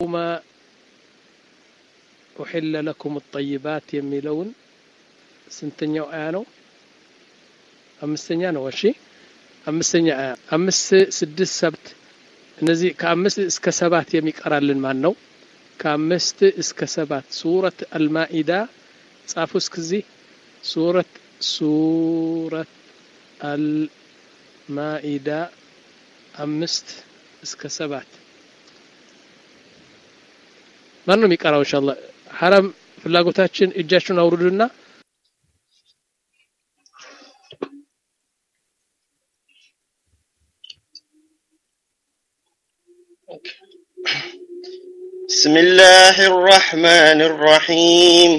አልየውመ ኡሒለ ለኩም ጠይባት የሚለውን ስንተኛው አያ ነው? አምስተኛ ነው። እሺ አምስተኛ አያ አምስት ስድስት ሰብት እነዚህ ከአምስት እስከ ሰባት የሚቀራልን ማን ነው? ከአምስት እስከ ሰባት ሱረት አልማኢዳ ጻፉ እስከዚህ ሱረት ሱረት አልማኢዳ አምስት እስከ ሰባት ማን ነው የሚቀራው? ኢንሻአላህ ሐራም ፍላጎታችን እጃችሁን አውርዱና بسم الله الرحمن الرحيم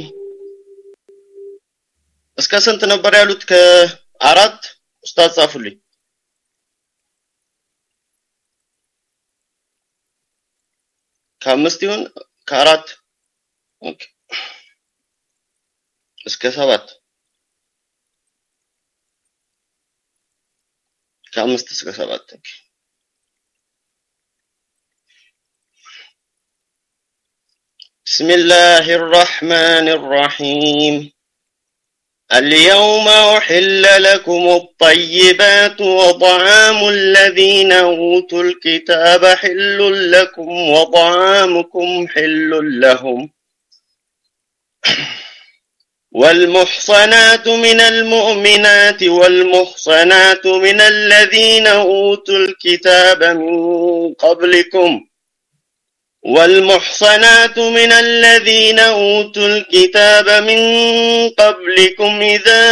እስከ ስንት ነበር ያሉት? ከአራት ኡስታዝ ጻፉልኝ። ከአምስት ይሁን ከአራት ኦኬ እስከ ሰባት ከአምስት እስከ ሰባት ኦኬ بسم الله الرحمن الرحيم اليوم أحل لكم الطيبات وطعام الذين أوتوا الكتاب حل لكم وطعامكم حل لهم والمحصنات من المؤمنات والمحصنات من الذين أوتوا الكتاب من قبلكم والمحصنات من الذين أوتوا الكتاب من قبلكم إذا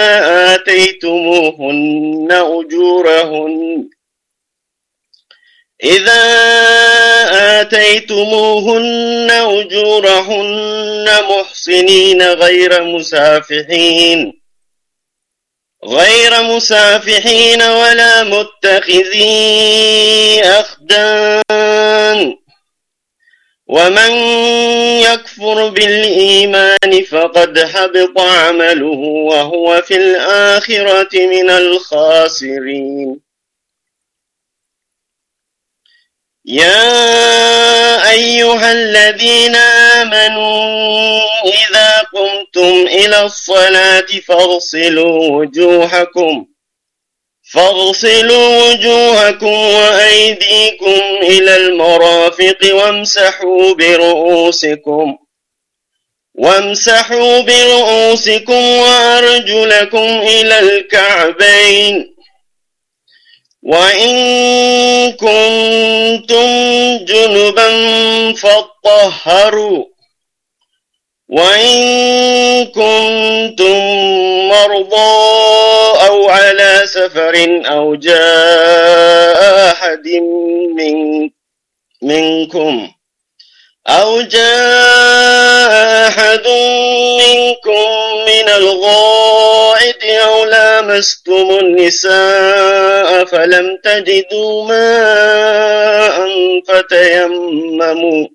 آتيتموهن أجورهن إذا آتيتموهن أجورهن محصنين غير مسافحين غير مسافحين ولا متخذي أخدان ومن يكفر بالإيمان فقد حبط عمله وهو في الآخرة من الخاسرين يا أيها الذين آمنوا إذا قمتم إلى الصلاة فاغسلوا وجوهكم فاغسلوا وجوهكم وأيديكم إلى المرافق وامسحوا برؤوسكم وامسحوا برؤوسكم وأرجلكم إلى الكعبين وإن كنتم جنبا فاطهروا وإن كنتم مرضى أو على سفر أو جاء أحد من منكم أو جاء أحد منكم من الغائط أو لامستم النساء فلم تجدوا ماء فتيمموا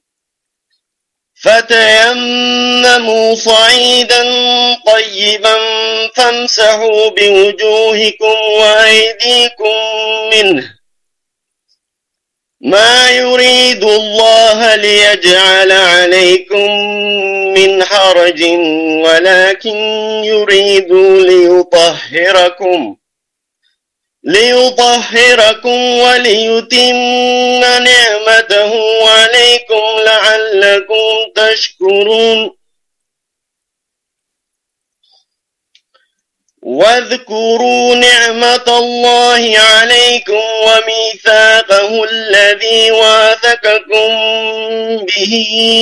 فتيمموا صعيدا طيبا فامسحوا بوجوهكم وأيديكم منه ما يريد الله ليجعل عليكم من حرج ولكن يريد ليطهركم ليطهركم وليتم نعمته عليكم لعلكم تشكرون واذكروا نعمة الله عليكم وميثاقه الذي واثقكم به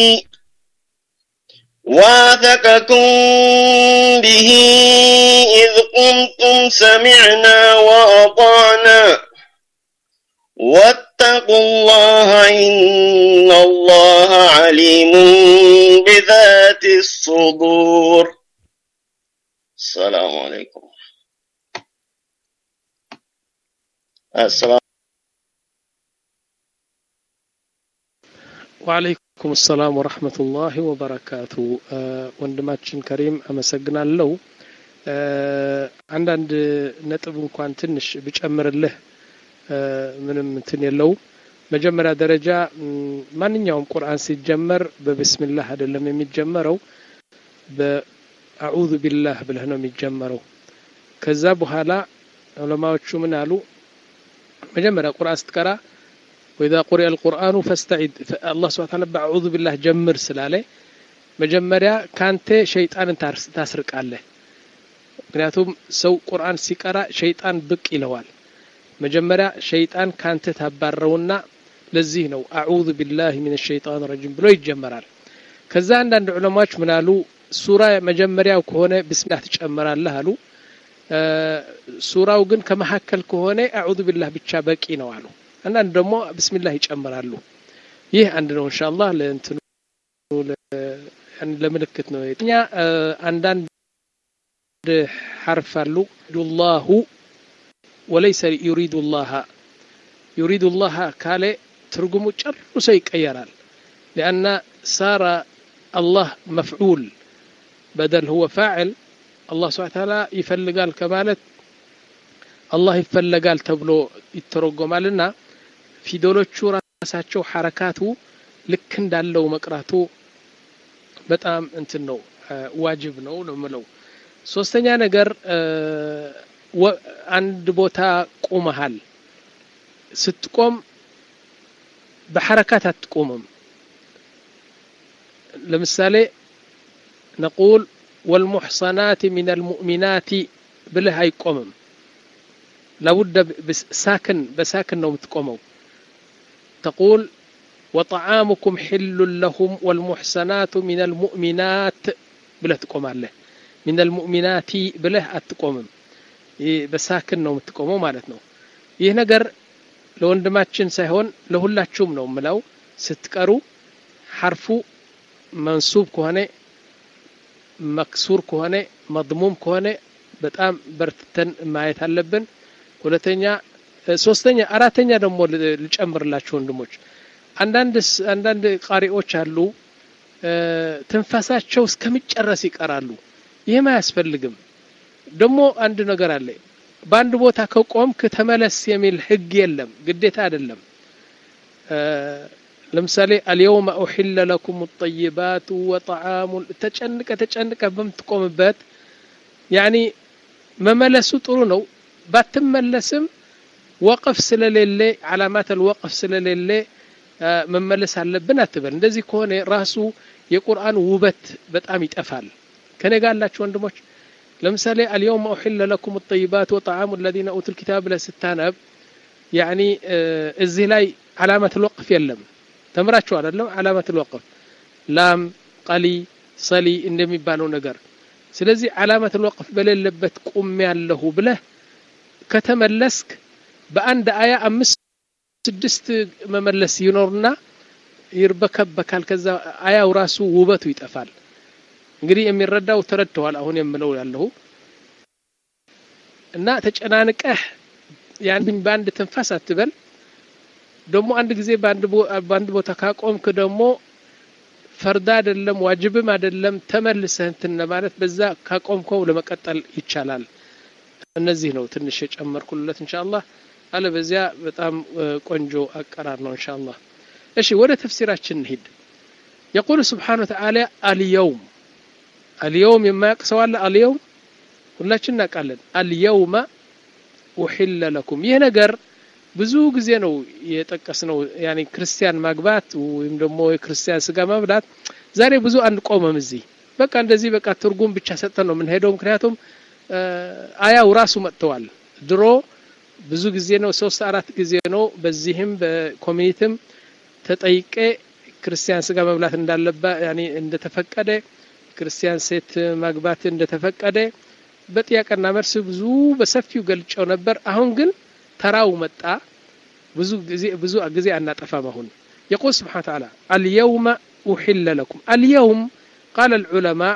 واثقكم به إذ قمتم سمعنا وأطعنا واتقوا الله إن الله عليم بذات الصدور السلام عليكم السلام ወአለይኩም ሰላም ወረህመቱላሂ ወበረካቱ ወንድማችን ከሪም አመሰግናለሁ አንዳንድ ነጥብ እንኳን ትንሽ ብጨምርልህ ምንም እንትን የለው መጀመሪያ ደረጃ ማንኛውም ቁርአን ሲጀመር በብስሚላህ አይደለም የሚጀመረው በአዑዙ ቢላህ ብለህ ነው የሚጀመረው ከዛ በኋላ ዑለማዎቹ ምን አሉ መጀመሪያ ቁርአን ስትቀራ ወኢዛ ቁሪአ አልቁርአኑ ፈስተዒድ አላህ ስብሐ ተዓላ በአዑዙ ቢላህ ጀምር ስላለ መጀመሪያ ካንተ ሸይጣንን ታስርቃለህ ምክንያቱም ሰው ቁርአን ሲቀራ ሸይጣን ብቅ ይለዋል መጀመሪያ ሸይጣን ካንተ ታባረውና ለዚህ ነው አዑዙ ቢላህ ሚን ሸይጣን ረጂም ብሎ ይጀመራል ከዛ አንዳንድ ዑለማዎች ምን አሉ ሱራ መጀመሪያው ከሆነ ብስሚላህ ትጨምራለህ አሉ ሱራው ግን ከመካከል ከሆነ አዑዙ ቢላህ ብቻ በቂ ነው አሉ አንዳንድ ደግሞ ብስሚላህ ይጨምራሉ ይህ አንድ ነው ኢንሻአላህ ለእንትኑ ለምልክት ነው እኛ አንዳንድ حرف አሉ ዱላሁ ወለይሰ ዩሪዱ ላሃ ዩሪዱ ላሃ ካለ ትርጉሙ ጨርሶ ይቀየራል ሊአና ሳረ አላህ መፍዑል በደል ሁወ ፋዕል አላህ ስብሐ ተዓላ ይፈልጋል ከማለት አላህ ይፈለጋል ተብሎ ይተረጎማልና ፊደሎቹ ራሳቸው ሐረካቱ ልክ እንዳለው መቅራቱ በጣም እንትን ነው ዋጅብ ነው ነው ምለው ሶስተኛ ነገር አንድ ቦታ ቁመሃል ስትቆም በሐረካት አትቆምም ለምሳሌ ነቁል ወልሙሕሰናት ሚን አልሙእሚናት ብልህ አይቆምም لابد ساكن بساكن نوم تقوموا تقول وطعامكم حل لهم والمحسنات من المؤمنات بله تقوم عليه من المؤمنات بله أتقومم በሳክን ነው የምትቆመው ማለት ነው ይህ ነገር ለወንድማችን ሳይሆን ለሁላችሁም ነው ምለው ስትቀሩ ሐርፉ መንሱብ ከሆነ መክሱር ከሆነ መضሙም ከሆነ በጣም በርትተን ማየት አለብን ሁለተኛ ሶስተኛ አራተኛ ደግሞ ልጨምርላችሁ ወንድሞች አንዳንድ አንዳንድ ቃሪዎች አሉ ትንፋሳቸው እስከሚጨረስ ይቀራሉ ይህም አያስፈልግም ደግሞ አንድ ነገር አለ በአንድ ቦታ ከቆምክ ተመለስ የሚል ህግ የለም ግዴታ አይደለም ለምሳሌ አልየውመ ኡሒለ ለኩም ጠይባቱ ወጠዓሙ ተጨንቀ ተጨንቀ በምትቆምበት ያኒ መመለሱ ጥሩ ነው ባትመለስም ወቅፍ ስለሌለ ዓላማት አልወቅፍ ስለሌለ መመለስ አለብን አትበል እንደዚህ ከሆነ ራሱ የቁርአን ውበት በጣም ይጠፋል ከኔ ጋር አላችሁ ወንድሞች ለምሳሌ አልየውም ኡሒለ ለኩም ጠይባት ወጣዓሙ ለዚነ ኡቱ ልኪታብ ብለህ ስታነብ ያኒ እዚህ ላይ ዓላመት ልወቅፍ የለም ተምራችሁ አይደለም ዓላመት ልወቅፍ ላም ቀሊ ሰሊ እንደሚባለው ነገር ስለዚህ ዓላመት ልወቅፍ በሌለበት ቁም ያለሁ ብለህ ከተመለስክ በአንድ አያ አምስት ስድስት መመለስ ይኖርና ይርበከበካል ከዛ አያው ራሱ ውበቱ ይጠፋል እንግዲህ የሚረዳው ተረድተዋል አሁን የምለው ያለሁ እና ተጨናንቀህ ያን በአንድ ትንፋስ አትበል ደግሞ አንድ ጊዜ በአንድ ቦታ ካቆምክ ደግሞ ፈርዳ አይደለም ዋጅብም አይደለም ተመልሰህ እንትን ለማለት በዛ ካቆምከው ለመቀጠል ይቻላል እነዚህ ነው ትንሽ የጨመርኩለት ኢንሻአላህ አለ በዚያ በጣም ቆንጆ አቀራር ነው ኢንሻአላህ እሺ ወደ ተፍሲራችን እንሂድ يقول سبحانه وتعالى اليوم اليوم የማያውቅ ሰው አለ አልየውም ሁላችን እናውቃለን አልየውመ ኡሒለ ለኩም ይህ ነገር ብዙ ጊዜ ነው የጠቀስ ነው ያኒ ክርስቲያን ማግባት ወይም ደግሞ የክርስቲያን ስጋ መብላት ዛሬ ብዙ አንቆመም እዚህ በቃ እንደዚህ በቃ ትርጉም ብቻ ሰጠን ነው የምንሄደው ምክንያቱም አያው ራሱ መጥተዋል ድሮ ብዙ ጊዜ ነው ሶስት አራት ጊዜ ነው በዚህም በኮሚኒቲም ተጠይቄ ክርስቲያን ስጋ መብላት እንዳለባ ያኒ እንደተፈቀደ ክርስቲያን ሴት ማግባት እንደተፈቀደ በጥያቄና መልስ ብዙ በሰፊው ገልጨው ነበር አሁን ግን ተራው መጣ ብዙ ጊዜ ብዙ ጊዜ አናጠፋም አሁን يقول سبحانه وتعالى اليوم أحل لكم اليوم قال العلماء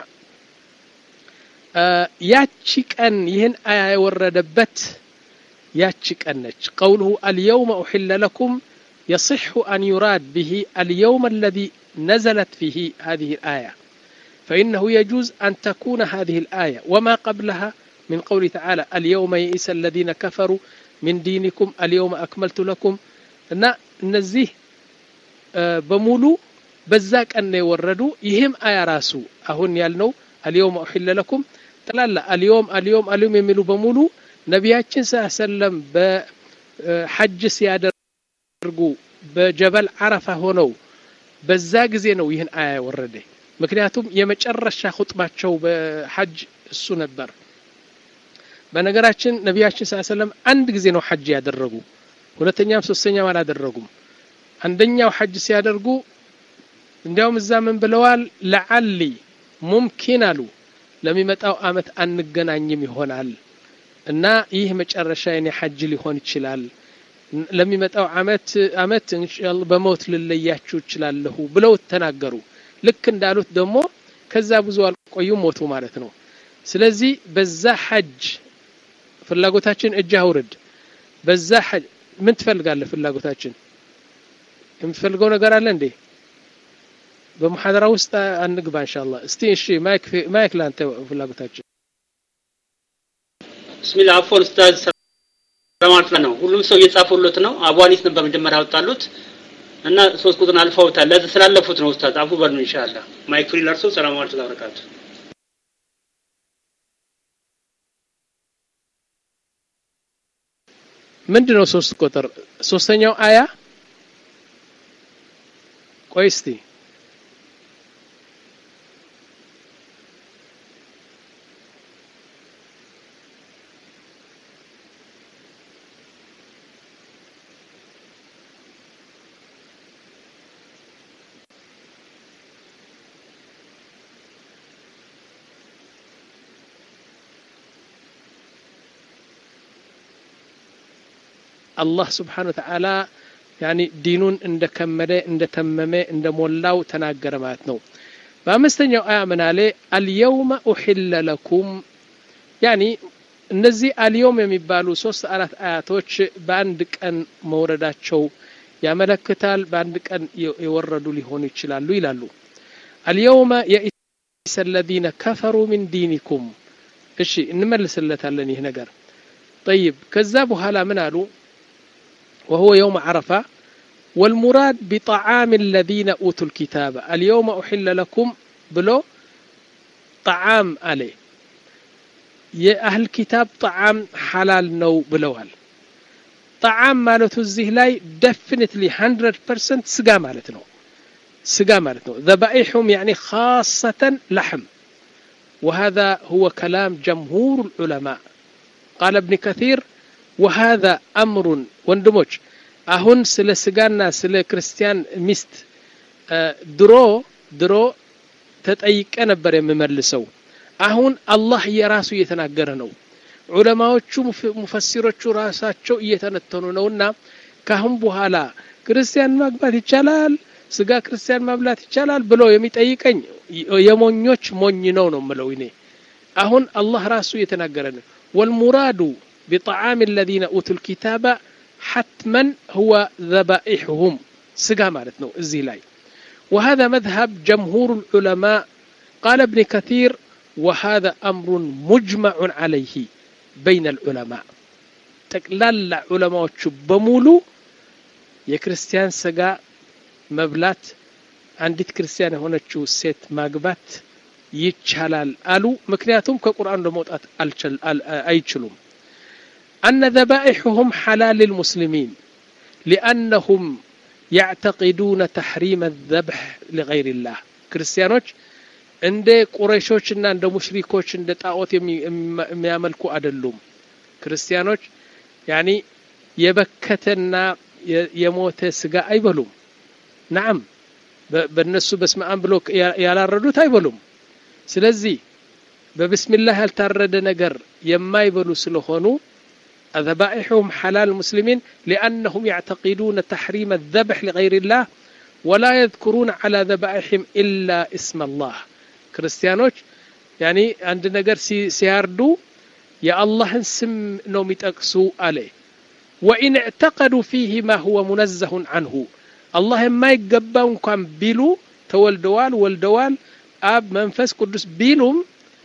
ያቺ ቀን ይህን አያ የወረደበት ያቺ ቀን ነች ቀውልሁ አልየውመ ኡሕለ ለኩም يصح أن يراد به اليوم الذي نزلت فيه هذه الآية فإنه يجوز أن تكون هذه الآية وما قبلها من قوله تعالى اليوم يئس الذين كفروا من دينكم اليوم أكملت لكم እና እነዚህ በሙሉ በዛ ቀን ነው የወረዱ ይህም አያ ራሱ አሁን ያልነው አልየውም ኡሒለ ለኩም ጠላላ አልዮም አልዮም አልዮም የሚሉ በሙሉ ነቢያችን ስ ሰለም በሐጅ ሲያደርጉ በጀበል አረፋ ሆነው በዛ ጊዜ ነው ይህን አያ የወረደ ምክንያቱም የመጨረሻ ሁጥባቸው በሐጅ እሱ ነበር በነገራችን ነቢያችን ስ ሰለም አንድ ጊዜ ነው ሐጅ ያደረጉ ሁለተኛም ሶስተኛም አላደረጉም አንደኛው ሐጅ ሲያደርጉ እንዲያውም እዛ ምን ብለዋል ለዓሊ ሙምኪን አሉ ለሚመጣው አመት አንገናኝም ይሆናል እና ይህ መጨረሻ የኔ ሐጅ ሊሆን ይችላል ለሚመጣው አመት አመት ኢንሻአላህ በሞት ልለያችሁ እችላለሁ ብለው ተናገሩ ልክ እንዳሉት ደግሞ ከዛ ብዙ አልቆዩ ሞቱ ማለት ነው ስለዚህ በዛ ሐጅ ፍላጎታችን እጅ አውርድ በዛ ሐጅ ምን ትፈልጋለህ ፍላጎታችን የምትፈልገው ነገር አለ እንዴ በሙሐደራ ውስጥ አንግባ ኢንሻአላህ እስቲ እሺ ማይክ ማይክ ላንተ ፍላጎታችን ብስሚላ አፎን ኡስታዝ ለማለት ነው ሁሉም ሰው እየጻፉለት ነው አቧኒስ ነበር መጀመሪያ ያወጣሉት እና ሶስት ቁጥርን አልፈውታል ለዚህ ስላለፉት ነው ኡስታዝ አፉ በሉ ኢንሻአላህ ማይክ ፍሪ ለርሶ ሰላም አለይኩም ወበረካቱ ምንድነው ሶስት ቁጥር ሶስተኛው አያ ቆይ እስቲ አላህ ስብሓን ወተዓላ ያኒ ዲኑን እንደከመደ እንደተመመ እንደሞላው ተናገረ ማለት ነው በአምስተኛው አያ ምን አለ አልየውመ ኡሒለ ለኩም ያኒ እነዚህ አልየውም የሚባሉ ሶስት አራት አያቶች በአንድ ቀን መውረዳቸው ያመለክታል በአንድ ቀን የወረዱ ሊሆኑ ይችላሉ ይላሉ አልየውመ የኢሰ አለዚነ ከፈሩ ሚን ዲኒኩም እሺ እንመልስለታለን ይህ ነገር ጠይብ ከዛ በኋላ ምን አሉ وهو يوم عرفة والمراد بطعام الذين أوتوا الكتاب اليوم أحل لكم بلو طعام عليه يا أهل الكتاب طعام حلال نو بلوال طعام مالته الزه لاي definitely 100% سقا مالتنا سقا مالتنا ذبائحهم يعني خاصة لحم وهذا هو كلام جمهور العلماء قال ابن كثير وهذا أمر ወንድሞች አሁን ስለ ስጋና ስለ ክርስቲያን ሚስት ድሮ ድሮ ተጠይቀ ነበር የምመልሰው አሁን አላህ የራሱ እየተናገረ ነው ዑለማዎቹ ሙፈሲሮቹ ራሳቸው እየተነተኑ ነውና ካሁን በኋላ ክርስቲያን ማግባት ይቻላል ስጋ ክርስቲያን ማብላት ይቻላል ብሎ የሚጠይቀኝ የሞኞች ሞኝ ነው ነው ምለው እኔ አሁን አላህ ራሱ እየተናገረ ነው ወልሙራዱ بطعام الذين أوتوا الكتاب حتما هو ذبائحهم سقا مالتنا الزيلاي وهذا مذهب جمهور العلماء قال ابن كثير وهذا أمر مجمع عليه بين العلماء تقلال علماء بمولو የክርስቲያን ስጋ መብላት አንዲት ክርስቲያን የሆነችው ሴት ማግባት ይቻላል አሉ ምክንያቱም ከቁርአን ለመውጣት አይችሉም أن ذبائحهم حلال للمسلمين لأنهم يعتقدون تحريم الذبح لغير الله كريستيانوች እንደ ቁረይሾችና እንደ ሙሽሪኮች እንደ ጣዖት የሚያመልኩ አይደሉም ክርስቲያኖች ያኒ የበከተና የሞተ ስጋ አይበሉም ናም በእነሱ በስመአን ብሎ ያላረዱት አይበሉም ስለዚህ በብስሚላህ ያልታረደ ነገር የማይበሉ ስለሆኑ ذبائحهم حلال المسلمين لأنهم يعتقدون تحريم الذبح لغير الله ولا يذكرون على ذبائحهم إلا اسم الله كريستيانوች يعني عند ነገር ሲያርዱ የአላህን ስም ነው የሚጠቅሱ አለ وإن اعتقدوا فيه ما هو منزه عنه الله ما يገባው እንኳን ቢሉ ተወልደዋል ወልደዋል አብ መንፈስ ቅዱስ ቢሉም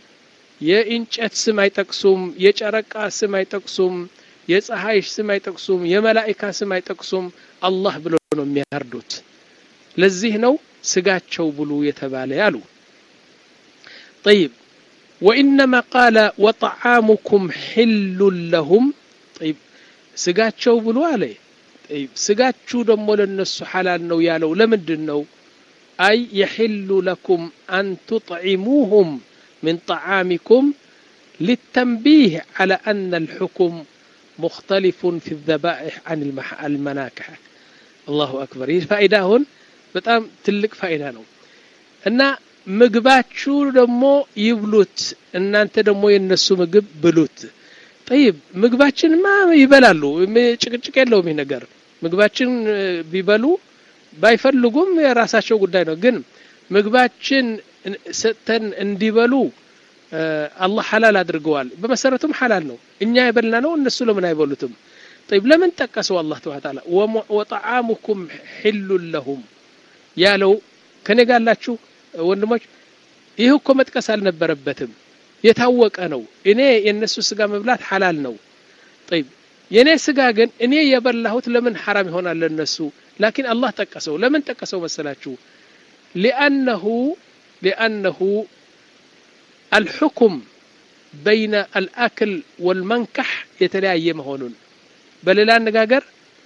የእንጨት ስም አይጠቅሱም የጨረቃ ስም አይጠቅሱም የፀሐይ ስም አይጠቅሱም የመላኢካ ስም አይጠቅሱም አላህ ብሎ ነው የሚያርዱት ለዚህ ነው ስጋቸው ብሉ የተባለ ያሉ طيب وإنما قال وطعامكم حل لهم طيب ስጋቸው ብሎ አለ طيب ስጋችሁ ደግሞ ለነሱ ሐላል ነው ያለው ለምንድን ነው أي يحل لكم أن تطعموهم من طعامكم للتنبيه على أن الحكم مختلف في الذبائح عن المح- المناكح الله أكبر ይህ ፋይዳ አሁን በጣም ትልቅ ፋይዳ ነው እና ምግባችሁ ደግሞ ይብሉት እናንተ ደግሞ የነሱ ምግብ ብሉት ጠይብ ምግባችንማ ይበላሉ ም- ጭቅጭቅ የለውም ይህ ነገር ምግባችን እ፣ ቢበሉ ባይፈልጉም የራሳቸው ጉዳይ ነው ግን ምግባችን እን- ሰጥተን እንዲበሉ እ፣ አላህ ሐላል አድርገዋል በመሰረቱም ሐላል ነው እኛ የበላ ነው እነሱ ለምን አይበሉትም طيب ለምን ጠቀሰው አላህ ተባለ ተዓላ ወሙ- ወጠዓሙኩም ሒሉን ለሁም ያለው ከኔ ጋር ያላችሁ ወንድሞች ይህ እኮ መጥቀስ አልነበረበትም የታወቀ ነው እኔ የእነሱ ስጋ መብላት ሐላል ነው طيب የእኔ ስጋ ግን እኔ የበላሁት ለምን ሐራም ይሆናል ለነሱ ላኪን አላህ ጠቀሰው ለምን ጠቀሰው መሰላችሁ ሊአነሁ ሊአነሁ አልሑኩም በይነ አልአክል ወልመንካሕ የተለያየ መሆኑን በሌላ አነጋገር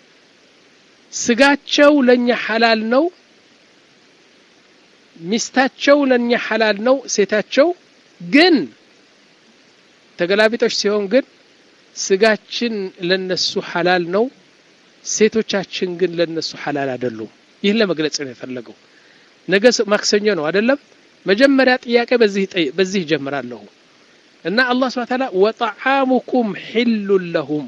ስጋቸው ለኛ ሐላል ነው ሚስታቸው ለኛ ሐላል ነው ሴታቸው ግን ተገላቢጦች ሲሆን ግን ስጋችን ለነሱ ሐላል ነው ሴቶቻችን ግን ለነሱ ሐላል አይደሉም ይህን ለመግለጽ ነው የፈለገው ነገ ስ- ማክሰኞ ነው አይደለም መጀመሪያ ጥያቄ በዚህ ጠይ- በዚህ ጀምራለሁ እና አላህ ስብሐ ተዓላ ወጠዓሙኩም ሒሉን ለሁም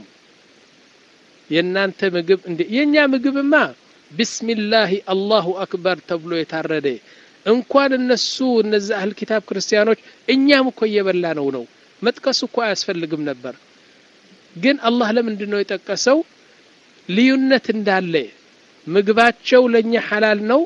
የእናንተ ምግብ እንደ የኛ ምግብማ ቢስሚላሂ አላሁ አክበር ተብሎ የታረደ እንኳን እነሱ እነዚህ አህል ኪታብ ክርስቲያኖች እኛም እኮ እየበላ ነው ነው መጥቀሱ እኮ አያስፈልግም ነበር ግን አላህ ለምንድን ነው የጠቀሰው ልዩነት እንዳለ ምግባቸው ለኛ ሐላል ነው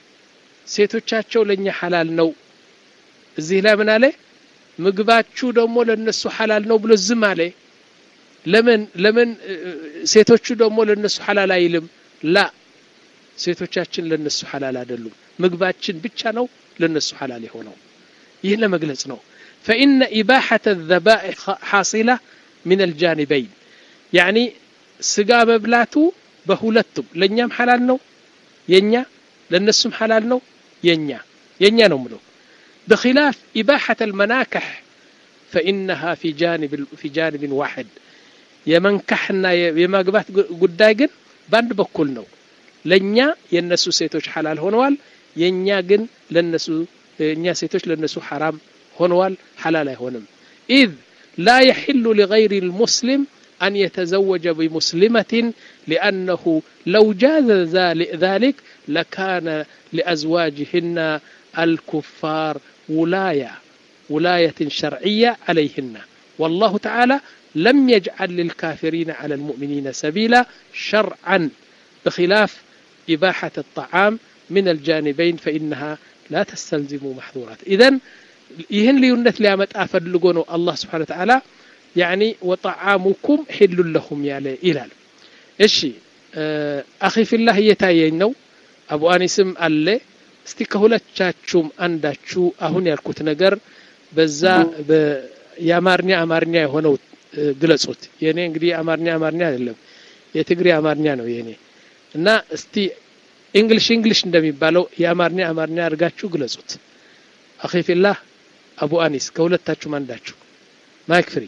ሴቶቻቸው ለኛ ሐላል ነው እዚህ ላይ ምን አለ ምግባችሁ ደግሞ ለነሱ ሐላል ነው ብሎ ዝም አለ ለምን ለምን እ፣ ሴቶቹ ደግሞ ለነሱ ሐላል አይልም ላ ሴቶቻችን ለነሱ ሐላል አይደሉም ምግባችን ብቻ ነው ለነሱ ሐላል የሆነው ይህ ለመግለጽ ነው فإن إباحة الذبائح حاصلة من الجانبين يعني ስጋ መብላቱ በሁለቱም ለእኛም ሐላል ነው የኛ ለእነሱም ሐላል ነው የኛ የኛ ነው ምለው بخلاف إباحة المناكح فإنها في جانب في جانب واحد የመንካሕና የ- የማግባት ጉ- ጉዳይ ግን በአንድ በኩል ነው ለእኛ የእነሱ ሴቶች ሐላል ሆነዋል የእኛ ግን ለነሱ እኛ ሴቶች ለነሱ ሐራም ሆነዋል ሐላል አይሆንም ኢዝ ላ የሕሉ ሊገይሪ ልሙስሊም أن يتزوج بمسلمة لأنه لو جاز ذل- ذلك لكان لأزواجهن الكفار ولاية ولاية شرعية عليهن والله تعالى لم يجعل للكافرين على المؤمنين سبيلا شرعا بخلاف إباحة الطعام من الجانبين فإنها لا تستلزم محظورات إذن ይህን ልዩነት ሊያመጣ ፈልጎ ነው አላህ ስብሓን ተዓላ ያኒ ወጠዓሙኩም ሒሉን ለሁም ያለ ይላል እሺ አኺ ፊላህ እየታየኝ ነው አቡ አኒስም አለ እስቲ ከሁለቻችሁም አንዳችሁ አሁን ያልኩት ነገር በዛ በ- የአማርኛ አማርኛ የሆነው እ፣ ግለጹት የእኔ እንግዲህ አማርኛ አማርኛ አይደለም የትግሬ አማርኛ ነው የእኔ እና እስቲ እንግሊሽ እንግሊሽ እንደሚባለው የአማርኛ አማርኛ አድርጋችሁ ግለጹት አኺ ፊላህ አቡ አኒስ ከሁለታችሁም አንዳችሁ ማይክ ፍሪ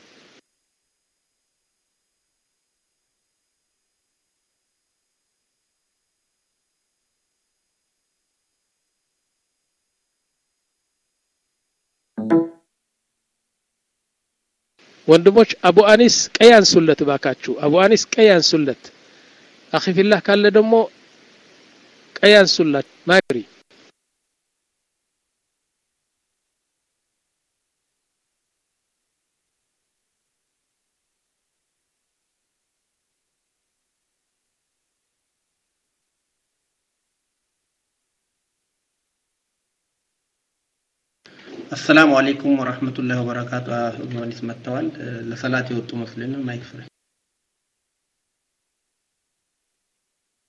ወንድሞች አቡ አኒስ ቀይ አንሱለት ባካችሁ አቡ አኒስ ቀይ አንሱለት አኺ ፊላህ ካለ ደግሞ ቀይ አንሱላት ማይክ ፍሪ አሰላሙ አለይኩም ወራህመቱላሂ ወበረካቱ። ዮሐንስ መጥተዋል። እ፣ ለሰላት የወጡ መስሎኝ ነው። ማይክ ፍሪ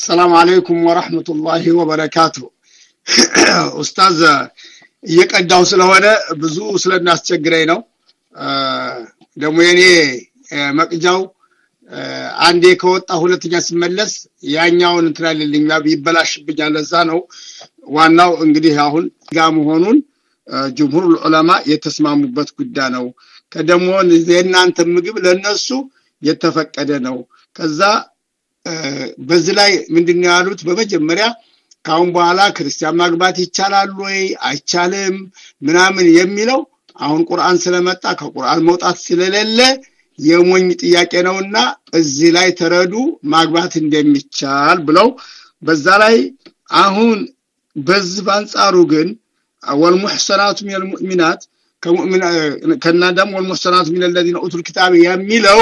አሰላሙ አለይኩም ወረሕመቱላሂ ወበረካቱ። ኡስታዝ እየቀዳው ስለሆነ ብዙ ስለሚያስቸግረኝ ነው። ደግሞ የኔ መቅጃው አንዴ ከወጣ ሁለተኛ ስመለስ ያኛውን እንትን አይልልኝ ይበላሽብኛል። ለዛ ነው ዋናው እንግዲህ አሁን ጋ መሆኑን ጅምሁር ዑለማ የተስማሙበት ጉዳይ ነው። ከደሞ የእናንተ ምግብ ለነሱ የተፈቀደ ነው። ከዛ በዚህ ላይ ምንድን ያሉት በመጀመሪያ ከአሁን በኋላ ክርስቲያን ማግባት ይቻላል ወይ አይቻልም ምናምን የሚለው አሁን ቁርአን ስለመጣ ከቁርአን መውጣት ስለሌለ የሞኝ ጥያቄ ነውና እዚህ ላይ ተረዱ ማግባት እንደሚቻል ብለው በዛ ላይ አሁን በዚህ በአንጻሩ ግን ወልሙሕሰናቱ ሚነል ሙእሚናት ከናዳም ወልሙሕሰናቱ ሚነል ለዚነ ኡቱል ኪታብ የሚለው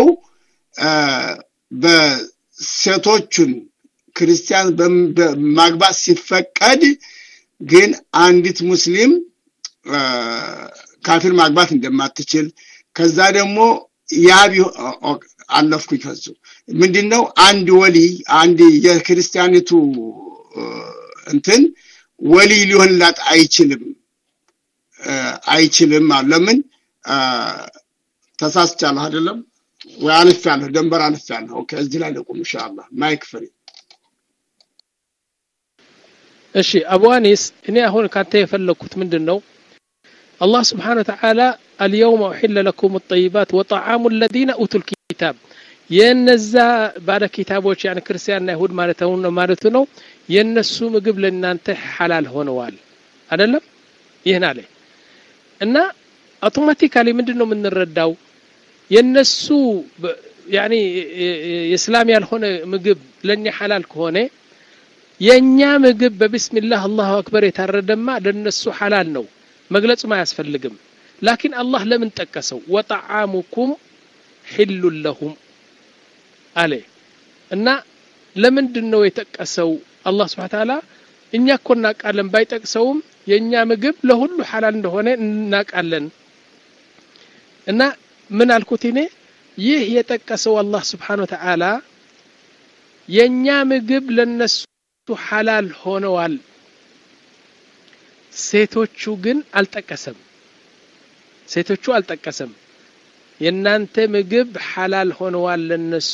በሴቶቹን ክርስቲያን ማግባት ሲፈቀድ ግን አንዲት ሙስሊም ካፊር ማግባት እንደማትችል ከዛ ደግሞ ያ አለፍኩኝ ከሱ ምንድነው አንድ ወሊ አንድ የክርስቲያኒቱ እንትን ወሊ ሊሆንላት አይችልም አይችልም ለምን ተሳስቻለሁ አይደለም ወይ አልፌያለሁ ደንበር አልፌያለሁ ኦኬ እዚህ ላይ ልቁም ኢንሻአላህ ማይክ ፍሪ እሺ አቡ አኒስ እኔ አሁን ካንተ የፈለኩት ምንድን ነው አላህ ስብሓን ወተዓላ አልየውም ኡሒለ ለኩም ጠይባት ወጣዓሙ ለዚነ ኡቱ ልኪታብ የነዛ ባለ ኪታቦች ያን ክርስቲያንና ይሁድ ማለት ነው ማለቱ ነው የነሱ ምግብ ለእናንተ ሐላል ሆነዋል አደለም ይህን አለ እና አውቶማቲካሊ ምንድን ነው የምንረዳው የነሱ ያኒ የእስላም ያልሆነ ምግብ ለእኛ ሐላል ከሆነ የእኛ ምግብ በቢስሚላህ አላሁ አክበር የታረደማ ለነሱ ሐላል ነው መግለጹም አያስፈልግም ላኪን አላህ ለምን ጠቀሰው ወጣዓሙኩም ሒሉን ለሁም አለ እና ለምንድን ነው የጠቀሰው አላህ ስብሓ ተዓላ እኛ እኮ እናቃለን ባይጠቅሰውም የእኛ ምግብ ለሁሉ ሐላል እንደሆነ እናቃለን እና ምን አልኩት እኔ ይህ የጠቀሰው አላህ ስብሓን ወተዓላ የእኛ ምግብ ለነሱ ሐላል ሆነዋል ሴቶቹ ግን አልጠቀሰም ሴቶቹ አልጠቀሰም የእናንተ ምግብ ሐላል ሆነዋል ለነሱ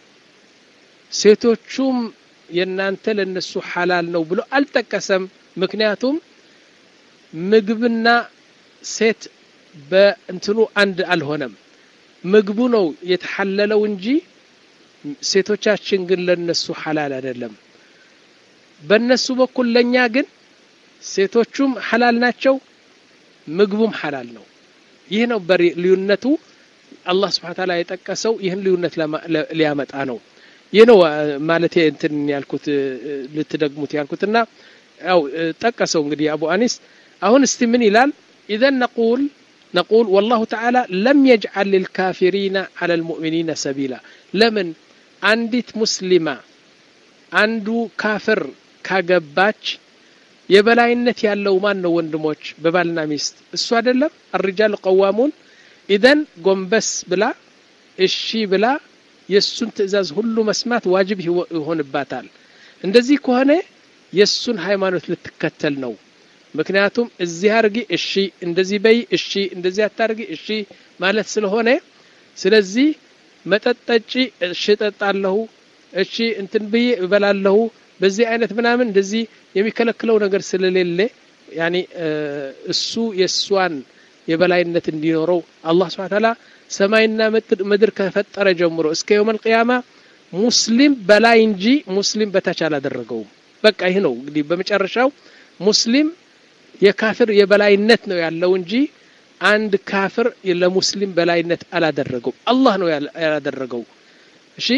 ሴቶቹም የእናንተ ለነሱ ሐላል ነው ብሎ አልጠቀሰም ምክንያቱም ምግብና ሴት በእንትኑ አንድ አልሆነም ምግቡ ነው የተሐለለው እንጂ ሴቶቻችን ግን ለነሱ ሐላል አይደለም በእነሱ በኩል ለእኛ ግን ሴቶቹም ሐላል ናቸው ምግቡም ሐላል ነው ይህ ነው ልዩነቱ አላህ ስብሓ ታላ የጠቀሰው ይህን ልዩነት ሊያመጣ ነው ይህ ነው ማለት እንትን ያልኩት ልትደግሙት ያልኩትና ያው ጠቀሰው እንግዲህ አቡ አኒስ አሁን እስቲ ምን ይላል ኢዘን ነቁል نقول والله تعالى لم يجعل للكافرين على المؤمنين سبيلا لمن عندت مسلمة عنده كافر ካገባች የበላይነት ያለው ማን ነው ወንድሞች በባልና ሚስት እሱ አይደለም አርጃል ቀዋሙን ኢደን ጎንበስ ብላ እሺ ብላ የእሱን ትእዛዝ ሁሉ መስማት ዋጅብ ይሆንባታል እንደዚህ ከሆነ የእሱን ሃይማኖት ልትከተል ነው ምክንያቱም እዚህ አርጊ እሺ እንደዚህ በይ እሺ እንደዚህ አታርጊ እሺ ማለት ስለሆነ ስለዚህ መጠጥ ጠጪ እሺ ጠጣለሁ እሺ እንትን ብዬ እበላለሁ በዚህ አይነት ምናምን እንደዚህ የሚከለክለው ነገር ስለሌለ ያኒ እሱ የእሷን የበላይነት እንዲኖረው አላህ ስብሐ ተዓላ ሰማይና ምድር ከፈጠረ ጀምሮ እስከ የውም አልቅያማ ሙስሊም በላይ እንጂ ሙስሊም በታች አላደረገውም በቃ ይህ ነው እንግዲህ በመጨረሻው ሙስሊም የካፍር የበላይነት ነው ያለው እንጂ አንድ ካፍር ለሙስሊም በላይነት አላደረገው አላህ ነው ያላደረገው እሺ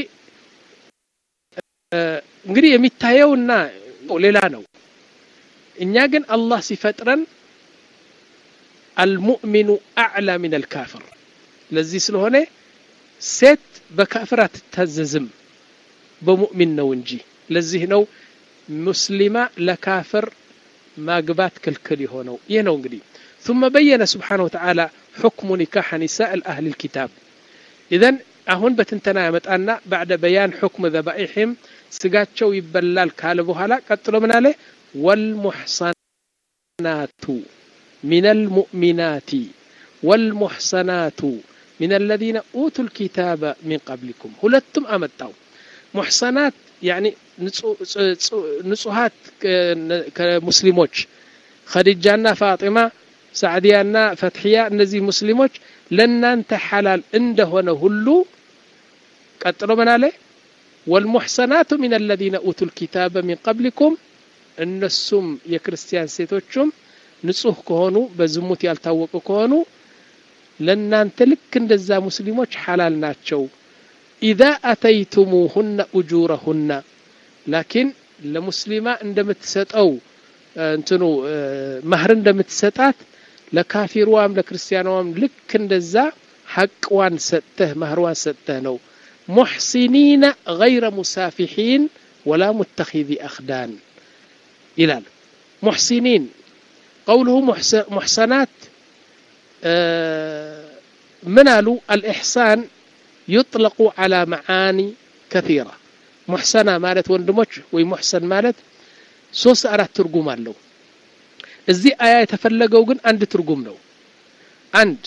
እንግዲህ የሚታየውና ሌላ ነው እኛ ግን አላህ ሲፈጥረን አልሙእሚኑ አዕላ ሚን አልካፍር ለዚህ ስለሆነ ሴት በካፍር አትታዘዝም በሙእሚን ነው እንጂ ለዚህ ነው ሙስሊማ ለካፍር ማግባት ክልክል የሆነው ይህ ነው እንግዲህ ثم بين سبحانه وتعالى حكم نكاح نساء الأهل الكتاب إذن أهون بتنتنا يمتأنا بعد بيان حكم ذبائحهم ስጋቸው ይበላል ካለ በኋላ ቀጥሎ ምን አለ ወልሙሕሰናቱ ሚን አልሙእሚናቲ ወልሙሕሰናቱ ሚን አለዚነ ኡቱ ልኪታበ ሚን ቀብሊኩም ሁለቱም አመጣው ሙሕሰናት ያኒ ንጹሃት ከሙስሊሞች ኸዲጃና ፋጢማ ሳዕዲያና ፈትሕያ እነዚህ ሙስሊሞች ለእናንተ ሓላል እንደሆነ ሁሉ ቀጥሎ ምን አለ ወልሙሕሰናቱ ሚን አለዚነ ኡቱ ልኪታበ ሚን ቀብሊኩም እነሱም የክርስቲያን ሴቶቹም ንጹህ ከሆኑ በዝሙት ያልታወቁ ከሆኑ ለእናንተ ልክ እንደዛ ሙስሊሞች ሓላል ናቸው ኢዛ አተይቱሙሁነ እጁረሁነ ላኪን ለሙስሊማ እንደምትሰጠው እንትኑ ማህር እንደምትሰጣት ለካፊርዋም ለክርስቲያናዋም ልክ እንደዛ ሐቅዋን ሰጥተህ ማህርዋን ሰጥተህ ነው ሙሕሲኒነ ገይረ ሙሳፊሒን ወላ ሙተኺዚ አኽዳን ይላል ሙሕሲኒን ቀውልሁ ሙሕሰናት ምን አሉ አልኢሕሳን يطلق على معاني كثيرة محسنة مالت وندموش وي محسن مالت ሶስት አራት ትርጉም አለው እዚህ አያ የተፈለገው ግን አንድ ትርጉም ነው አንድ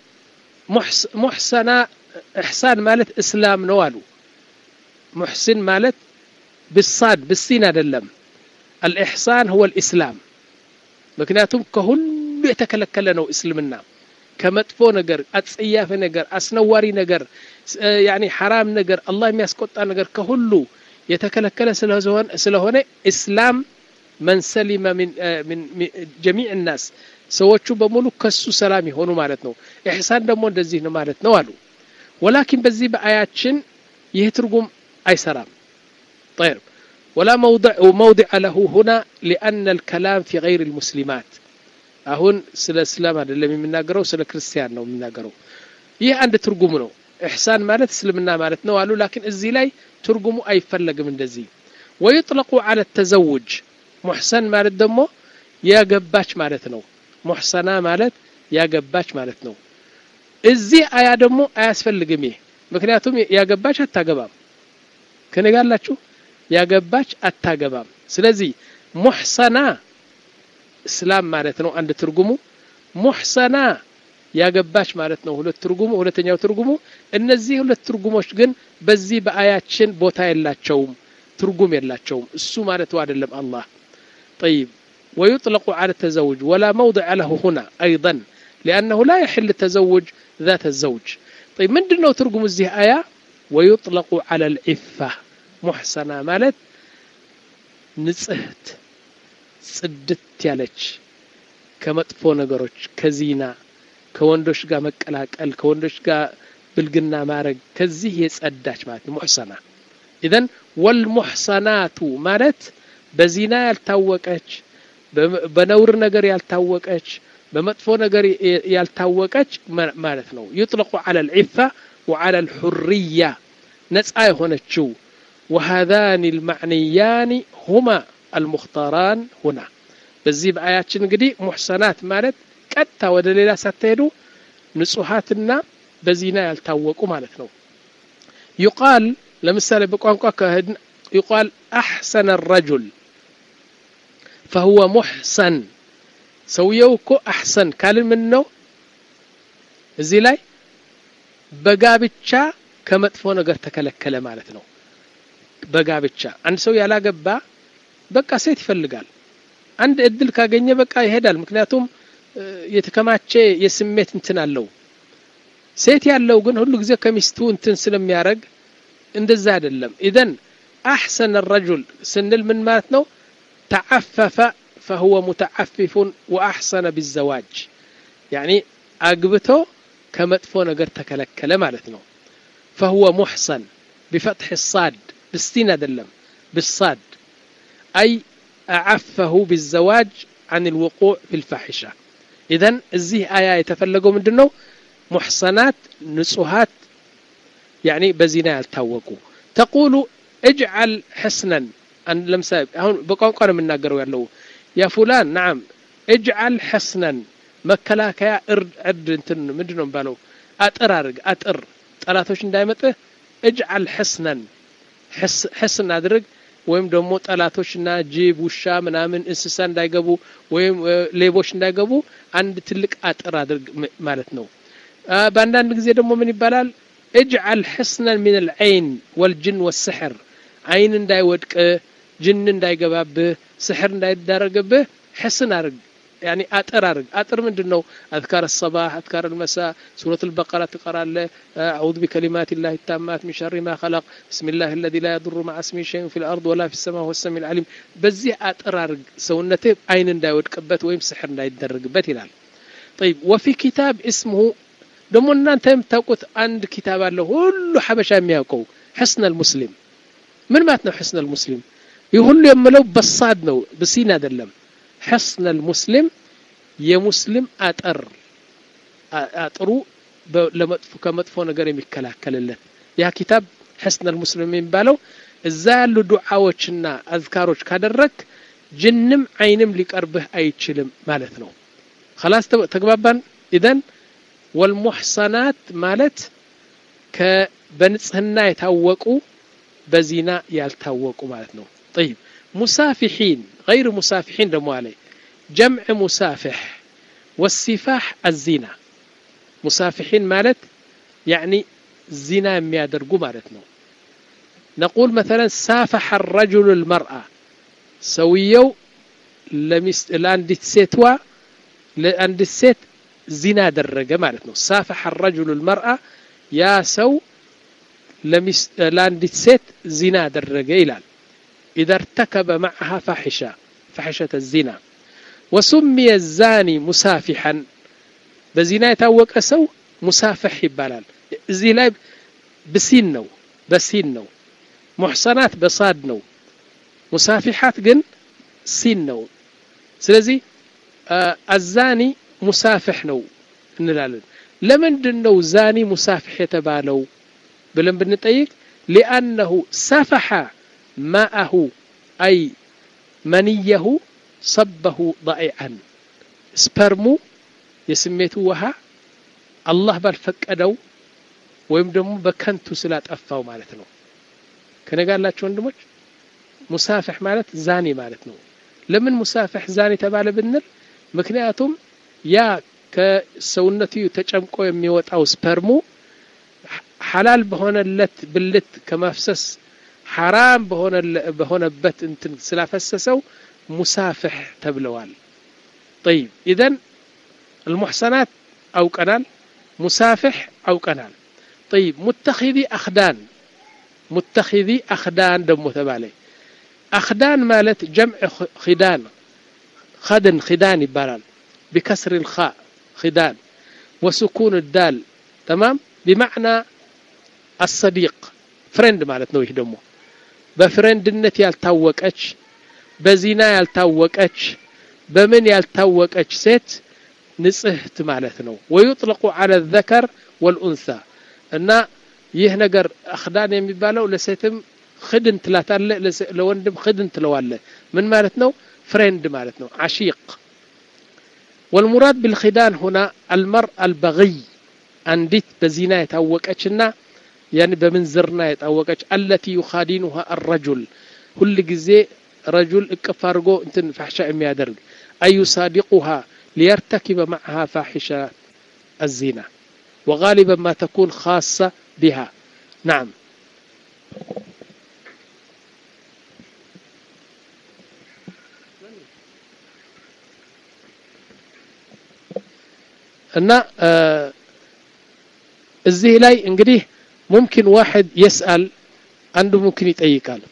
ሙሕሰና እሕሳን ማለት እስላም ነው አሉ ሙሕሲን ማለት ብሳድ ብሲን አይደለም አልኢሕሳን ሁወ ልእስላም ምክንያቱም ከሁሉ የተከለከለ ነው እስልምና ከመጥፎ ነገር አጸያፊ ነገር አስነዋሪ ነገር ያኒ ሐራም ነገር አላህ የሚያስቆጣ ነገር ከሁሉ የተከለከለ ስለሆነ እስላም መን ሰሊመ ሚን ጀሚዕ ናስ ሰዎቹ በሙሉ ከሱ ሰላም የሆኑ ማለት ነው ኢሕሳን ደግሞ እንደዚህ ነው ማለት ነው አሉ ወላኪን በዚህ በአያችን ይህ ትርጉም አይሰራም طيب ولا موضع موضع له هنا لأن الكلام في غير المسلمات አሁን ስለ እስላም አይደለም የሚናገረው ስለ ክርስቲያን ነው የሚናገረው ይህ አንድ ትርጉም ነው ኢሕሳን ማለት እስልምና ማለት ነው አሉ ላኪን እዚህ ላይ ትርጉሙ አይፈለግም እንደዚህ ወይጥለቁ አለ ተዘውጅ ሙሕሰን ማለት ደግሞ ያገባች ማለት ነው ሙሕሰና ማለት ያገባች ማለት ነው እዚህ አያ ደግሞ አያስፈልግም ይህ ምክንያቱም ያገባች አታገባም ከነጋላችሁ ያገባች አታገባም ስለዚህ ሙሕሰና እስላም ማለት ነው አንድ ትርጉሙ ሙሕሰና ያገባች ማለት ነው ሁለት ትርጉሙ ሁለተኛው ትርጉሙ እነዚህ ሁለት ትርጉሞች ግን በዚህ በአያችን ቦታ የላቸውም ትርጉም የላቸውም እሱ ማለቱ አይደለም አላህ طيب ويطلق على التزوج ولا موضع له هنا أيضا لأنه لا يحل التزوج ذات الزوج طيب من دنو ترجم الزه آية ويطلق على العفة محسنة مالت نصهت ጽድት ያለች ከመጥፎ ነገሮች ከዚና ከወንዶች ጋር መቀላቀል ከወንዶች ጋር ብልግና ማድረግ ከዚህ የጸዳች ማለት ነው ሙሕሰና ኢዘን ወልሙሕሰናቱ ማለት በዚና ያልታወቀች በነውር ነገር ያልታወቀች በመጥፎ ነገር ያልታወቀች ማለት ነው ይጥለቁ አለ ልዒፋ ወዓላ ልሑርያ ነፃ የሆነችው وهذان المعنيان هما المختاران هنا በዚህ በአያችን እንግዲህ ሙሕሰናት ማለት ቀጥታ ወደ ሌላ ሳትሄዱ ንጹሃትና በዚና ያልታወቁ ማለት ነው ዩቃል ለምሳሌ በቋንቋ ከህድን ዩቃል አሕሰነ ረጁል ፈሁወ ሙሕሰን ሰውየው እኮ አሕሰን ካልን ምን ነው እዚህ ላይ በጋብቻ ከመጥፎ ነገር ተከለከለ ማለት ነው በጋብቻ አንድ ሰው ያላገባ በቃ ሴት ይፈልጋል አንድ እድል ካገኘ በቃ ይሄዳል ምክንያቱም የተከማቸ የስሜት እንትን አለው ሴት ያለው ግን ሁሉ ጊዜ ከሚስቱ እንትን ስለሚያደርግ እንደዛ አይደለም ኢዘን አሕሰን ረጁል ስንል ምን ማለት ነው ተዓፈፈ ፈሁወ ሙተዓፊፉን ወአሕሰነ ቢዘዋጅ ያኒ አግብቶ ከመጥፎ ነገር ተከለከለ ማለት ነው ፈሁወ ሙሕሰን ቢፈትሕ ሳድ ብስቲን አይደለም ብሳድ أي أعفه بالزواج عن الوقوع في الفاحشة إذن الزيه آية يتفلقوا من دنو محصنات نصهات يعني بزنا يلتوقوا تقول اجعل حسنا أن لم ساب هون بقون قالوا من ناقروا يلو يا فلان نعم اجعل حسنا መከላከያ እርድ እንትን ምንድን ነው የሚባለው አጥር አድርግ አጥር ጠላቶች እንዳይመጥህ እጅዓል ሕስነን ሕስ እናድርግ ወይም ደግሞ ጠላቶችና ጅብ ውሻ ምናምን እንስሳ እንዳይገቡ ወይም ሌቦች እንዳይገቡ አንድ ትልቅ አጥር አድርግ ማለት ነው በአንዳንድ ጊዜ ደግሞ ምን ይባላል እጅዓል ሕስነን ምን ልዐይን ወልጅን ወስሕር አይን እንዳይወድቅ ጅን እንዳይገባብህ ስሕር እንዳይዳረግብህ ሕስን አድርግ يعني أطر أرق أطر من دنو أذكار الصباح أذكار المساء سورة البقرة تقرأ أعوذ بكلمات الله التامات من شر ما خلق بسم الله الذي لا يضر مع اسمه شيء في الأرض ولا في السماء هو السميع العليم بزي أطر أرق سونته عين داود كبت ويم سحر دايدرق بت ይላል طيب وفي كتاب اسمه ደግሞ እናንተ የምታውቁት አንድ ኪታብ አለ ሁሉ ሐበሻ የሚያውቀው ሕስነ ልሙስሊም ምን ማለት ነው ሕስነ ልሙስሊም ይህ ሁሉ የምለው በሳድ ነው ብሲን አይደለም ሕስነ ልሙስሊም የሙስሊም አጠር አጥሩ ለመጥፎ ከመጥፎ ነገር የሚከላከልለት ያ ኪታብ ሕስነ ልሙስሊም የሚባለው እዛ ያሉ ዱዓዎችና አዝካሮች ካደረግ ጅንም አይንም ሊቀርብህ አይችልም ማለት ነው خلاص ተግባባን ኢዘን ወልሙሕሰናት ማለት በንጽህና የታወቁ በዚና ያልታወቁ ማለት ነው طيب مسافحين غير مسافحين دمو عليه جمع مسافح والسفاح الزنا مسافحين مالت يعني زنا يادرقو مالتنا نقول مثلا سافح الرجل المرأة سويو لمس لانديت سيتوا لانديت سيت زنا درجة مالتنا سافح الرجل المرأة يا سو لمس لانديت سيت زنا درجة إلال إذا ارتكب معها فاحشة فاحشة الزنا وسمي الزاني مسافحا بزنا يتوق سو مسافح يبالال زي لا بسين نو بسين نو محصنات بصاد نو مسافحات جن سين نو سلزي آه الزاني ሙሳፍሕ ነው እንላለን ለምንድን ነው ዛኒ ሙሳፍሕ የተባለው ብለን ብንጠይቅ ሊአነሁ ሰፈሐ ማአሁ አይ መንየሁ ሰበሁ ضائعን ስፐርሙ የስሜቱ ውሃ አላህ ባልፈቀደው ወይም ደግሞ በከንቱ ስላጠፋው ማለት ነው ከነጋላቸው ወንድሞች ሙሳፍሕ ማለት ዛኒ ማለት ነው ለምን ሙሳፍሕ ዛኒ ተባለ ብንል ምክንያቱም ያ ከሰውነቱ ተጨምቆ የሚወጣው ስፐርሙ ሐላል በሆነለት ብልት ከማፍሰስ ሐራም በሆነበት እንትን ስላፈሰሰው ሙሳፍሕ ተብለዋል طيب إذن المحسنات أو قنال مسافح أو قنال طيب متخذي أخدان متخذي أخدان دمو تبالي أخدان مالت جمع خدان خدن خدان يبالال بكسر الخاء خدان وسكون الدال تمام بمعنى الصديق فريند مالت ነው ይህ ደግሞ በፍሬንድነት ያልታወቀች በዚና ያልታወቀች በምን ያልታወቀች ሴት ንጽህት ማለት ነው ወዩጥለቁ على الذكر والأنثى እና ይህ ነገር አክዳን የሚባለው ለሴትም ክድን ትላታለ ለወንድም ክድን ትለዋለ ምን ማለት ነው ፍሬንድ ማለት ነው አሺቅ والمراد بالخدان هنا المرء البغي أنديت بزنا يتوقعنا يعني بمنزرنا يتوقع التي يخادنها الرجل كل جزء رجل اكفارغو انتن فحشاء يادرج أي يصادقها ليرتكب معها فاحشة الزنا وغالبا ما تكون خاصة بها نعم እና እዚህ ላይ እንግዲህ ሙምኪን ዋሕድ የስአል አንዱ ሙምኪን ይጠይቃል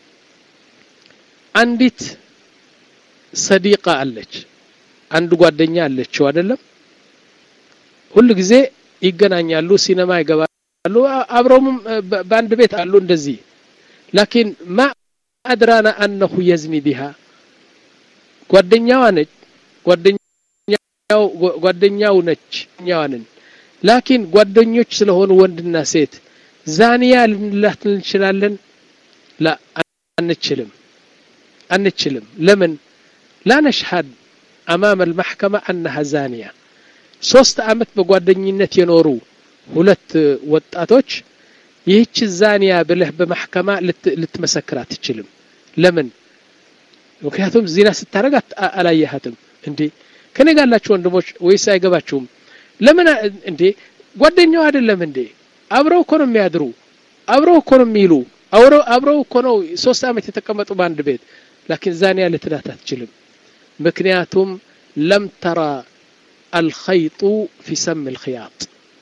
አንዲት ሰዲቃ አለች አንድ ጓደኛ አለችው አይደለም ሁሉ ጊዜ ይገናኛሉ ሲነማ ይገባሉ አብረውም በአንድ ቤት አሉ እንደዚህ ላኪን ማ አድራና አነሁ የዝኒ ቢሃ ጓደኛዋ ነች ጓደኛ ጓደኛው ነች እኛዋንን ላኪን ጓደኞች ስለሆኑ ወንድና ሴት ዛኒያ ልንላት እንችላለን ላ አንችልም አንችልም ለምን ላ ነሽሃድ አማም አልማሕከማ አነሃ ዛኒያ ሶስት አመት በጓደኝነት የኖሩ ሁለት ወጣቶች ይህች ዛኒያ ብለህ በማሕከማ ልትመሰክር አትችልም ለምን ምክንያቱም ዚና ስታደረግ አላየሃትም እንዴ ከኔ ጋር ያላችሁ ወንድሞች ወይስ አይገባችሁም ለምን እንዴ ጓደኛው አይደለም እንዴ አብረው እኮ ነው የሚያድሩ አብረው እኮ ነው የሚሉ አብረው እኮ ነው ሶስት ዓመት የተቀመጡ በአንድ ቤት ላኪን ዛኒያ ልትላት አትችልም ምክንያቱም ለም ተራ አልኸይጡ ፊ ሰም ልክያጥ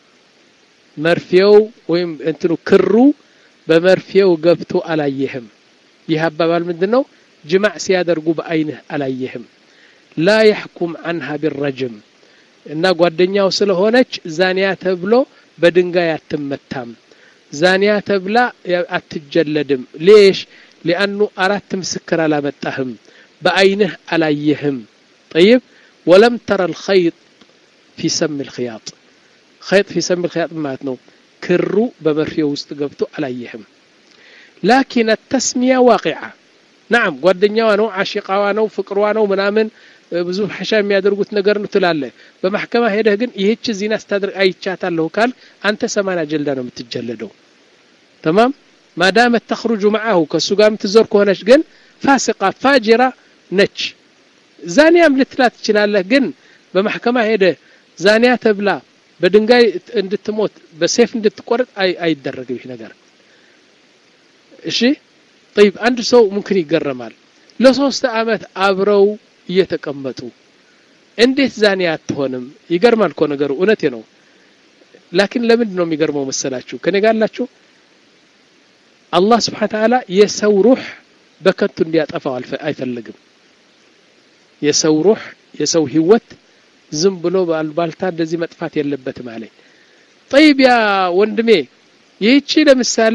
መርፌው ወይም እንትኑ ክሩ በመርፌው ገብቶ አላየህም ይህ አባባል ምንድን ነው ጅማዕ ሲያደርጉ በአይንህ አላየህም ላ የሕኩም አንሃ ቢረጅም እና ጓደኛው ስለሆነች ዛኒያ ተብሎ በድንጋይ አትመታም ዛኒያ ተብላ አትጀለድም ሌሽ ሊአኑ አራት ምስክር አላመጣህም በአይንህ አላየህም ጠይብ ወለም ተረ ልኸይጥ ፊ ሰም ልክያጥ ኸይጥ ፊ ሰም ልክያጥ ማለት ነው ክሩ በመርፌው ውስጥ ገብቶ አላየህም ላኪን ተስሚያ ዋቂዓ ናም ጓደኛዋ ነው አሽቃዋ ነው ፍቅሯ ነው ምናምን ብዙ ሐሻ የሚያደርጉት ነገር ነው ትላለ በማሕከማ ሄደህ ግን ይህች ዚና ስታደርግ አይቻታለሁ ካል አንተ ሰማና ጀልዳ ነው የምትጀለደው ተማም ማዳመት ተኽሩጁ መዓሁ ከእሱ ጋር የምትዞር ከሆነች ግን ፋሲቃ ፋጅራ ነች ዛኒያም ልትላት ትችላለህ ግን በማሕከማ ሄደ ዛኒያ ተብላ በድንጋይ እንድትሞት በሴፍ እንድትቆርጥ አይደረግም ይህ ነገር እሺ ጠይብ አንድ ሰው ሙምክን ይገረማል ለሶስት አመት አብረው እየተቀመጡ እንዴት ዛኒያ አትሆንም ይገርማል እኮ ነገሩ እውነቴ ነው ላኪን ለምንድን ነው የሚገርመው መሰላችሁ ከኔ ጋር አላችሁ አላህ ስብሓን ተዓላ የሰው ሩህ በከንቱ እንዲያጠፋው አይፈልግም የሰው ሩህ የሰው ህይወት ዝም ብሎ ባልታ እንደዚህ መጥፋት የለበትም አለኝ ጠይብ ያ ወንድሜ ይህቺ ለምሳሌ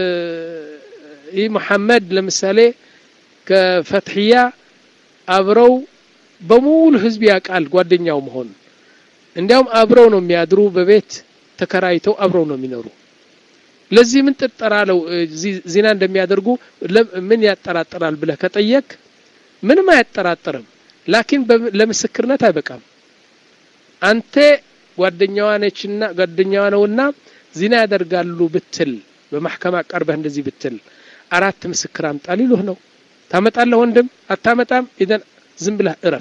ይህ መሐመድ ለምሳሌ ከፈትሕያ አብረው በሙሉ ህዝብ ያውቃል ጓደኛው መሆን እንዲያውም አብረው ነው የሚያድሩ በቤት ተከራይተው አብረው ነው የሚኖሩ ለዚህ ምን ጥርጠራለው ዚና እንደሚያደርጉ ምን ያጠራጥራል ብለህ ከጠየቅ ምንም አያጠራጥርም ላኪን ለምስክርነት አይበቃም አንተ ጓደኛዋ ነችና ጓደኛዋ ነውና ዚና ያደርጋሉ ብትል በማሕከማ ቀርበህ እንደዚህ ብትል አራት ምስክር አምጣ ሊሉህ ነው ታመጣለህ ወንድም አታመጣም ኢዘን ዝም ብለህ እረፍ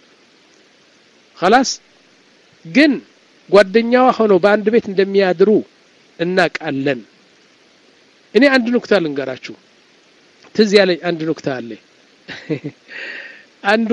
خلاص ግን ጓደኛዋ ሆነው በአንድ ቤት እንደሚያድሩ እናቃለን እኔ አንድ ኑክታ ልንገራችሁ ትዝ ያለኝ አንድ ኑክታ አለ አንዷ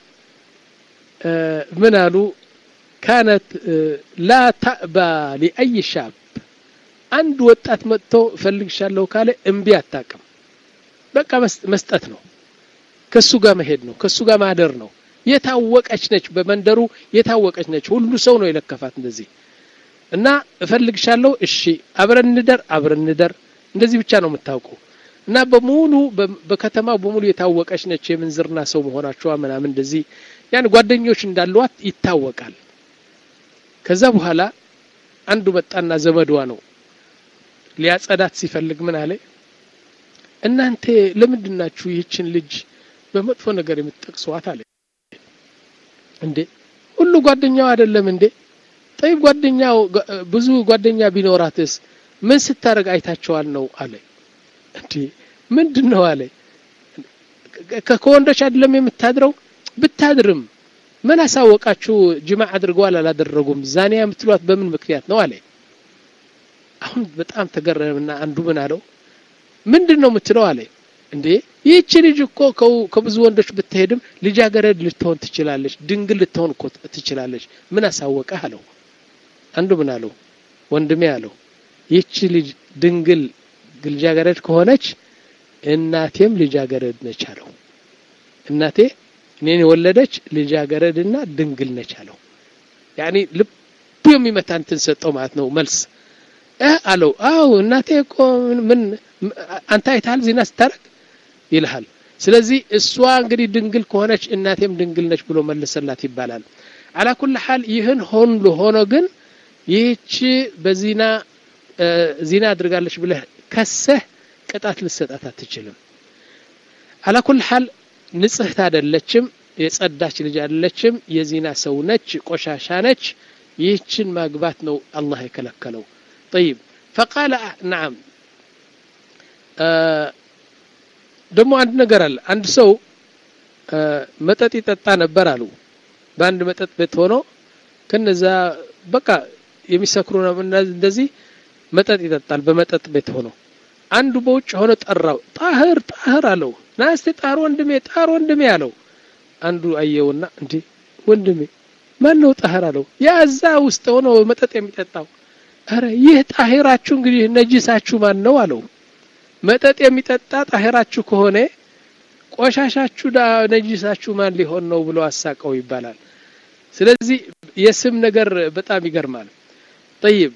ምን አሉ ካነት ላ ታእባ ሊአይ ሻብ አንድ ወጣት መጥቶ እፈልግሻለሁ ካለ እምቢ አታቅም በቃ መስጠት ነው ከሱ ጋር መሄድ ነው ከሱ ጋር ማደር ነው የታወቀች ነች በመንደሩ የታወቀች ነች ሁሉ ሰው ነው የለከፋት እንደዚህ እና እፈልግሻለሁ እሺ አብረን እንደር አብረን እንደር እንደዚህ ብቻ ነው የምታውቀው እና በሙሉ በከተማው በሙሉ የታወቀች ነች የምንዝርና ሰው መሆናቸዋ ምናምን እንደዚህ ያን ጓደኞች እንዳሏት ይታወቃል ከዛ በኋላ አንዱ መጣና ዘመዷ ነው ሊያጸዳት ሲፈልግ ምን አለ እናንተ ለምንድናችሁ ይህችን ልጅ በመጥፎ ነገር የምትጠቅሷት አለ እንዴ ሁሉ ጓደኛው አይደለም እንዴ ጠይብ ጓደኛው ብዙ ጓደኛ ቢኖራትስ ምን ስታደርግ አይታቸዋል ነው አለ እንዴ ምንድን ነው አለ ከወንዶች አይደለም የምታድረው ብታድርም ምን አሳወቃችሁ ጅማ አድርገዋል አላደረጉም ዛኒያ የምትሏት በምን ምክንያት ነው አለ አሁን በጣም ተገረምና አንዱ ምን አለው ምንድን ነው የምትለው አለ እንዴ ይህች ልጅ እኮ ከብዙ ወንዶች ብትሄድም ልጃገረድ ልትሆን ትችላለች ድንግል ልትሆን እኮ ትችላለች ምን አሳወቀህ አለው አንዱ ምን አለው ወንድሜ አለው ይህች ልጅ ድንግል ልጃገረድ ከሆነች እናቴም ልጃገረድ ነች አለው እናቴ እኔን የወለደች ልጃገረድና ድንግል ነች አለው ያኒ ልቡ የሚመታ እንትን ሰጠው ማለት ነው መልስ አለው አው እናቴ እኮ ምን አንተ አይተሃል ዜና ስታረግ ይልሃል ስለዚህ እሷ እንግዲህ ድንግል ከሆነች እናቴም ድንግል ነች ብሎ መለሰላት ይባላል አላ ኩል ሐል ይህን ሆን ሆኖ ግን ይህች በዚና ዚና አድርጋለች ብለህ ከሰህ ቅጣት ልሰጣት አትችልም አላ ኩል ሐል ንጽህት አይደለችም የጸዳች ልጅ አይደለችም የዚና ሰው ነች ቆሻሻ ነች ይህችን ማግባት ነው አላህ የከለከለው طيب فقال نعم ደግሞ አንድ ነገር አለ አንድ ሰው መጠጥ ይጠጣ ነበር አሉ በአንድ መጠጥ ቤት ሆኖ ከነዛ በቃ የሚሰክሩ እንደዚህ መጠጥ ይጠጣል በመጠጥ ቤት ሆኖ አንዱ በውጭ ሆኖ ጠራው ጣህር ጣህር አለው ና እስቲ ጣር ወንድሜ ጣር ወንድሜ አለው አንዱ አየውና እንዴ ወንድሜ ማን ነው ጣህር አለው ያ እዛ ውስጥ ሆኖ መጠጥ የሚጠጣው አረ ይህ ጣሂራችሁ እንግዲህ ነጂሳችሁ ማን ነው አለው መጠጥ የሚጠጣ ጣሂራችሁ ከሆነ ቆሻሻችሁ ነጂሳችሁ ማን ሊሆን ነው ብሎ አሳቀው ይባላል ስለዚህ የስም ነገር በጣም ይገርማል طيب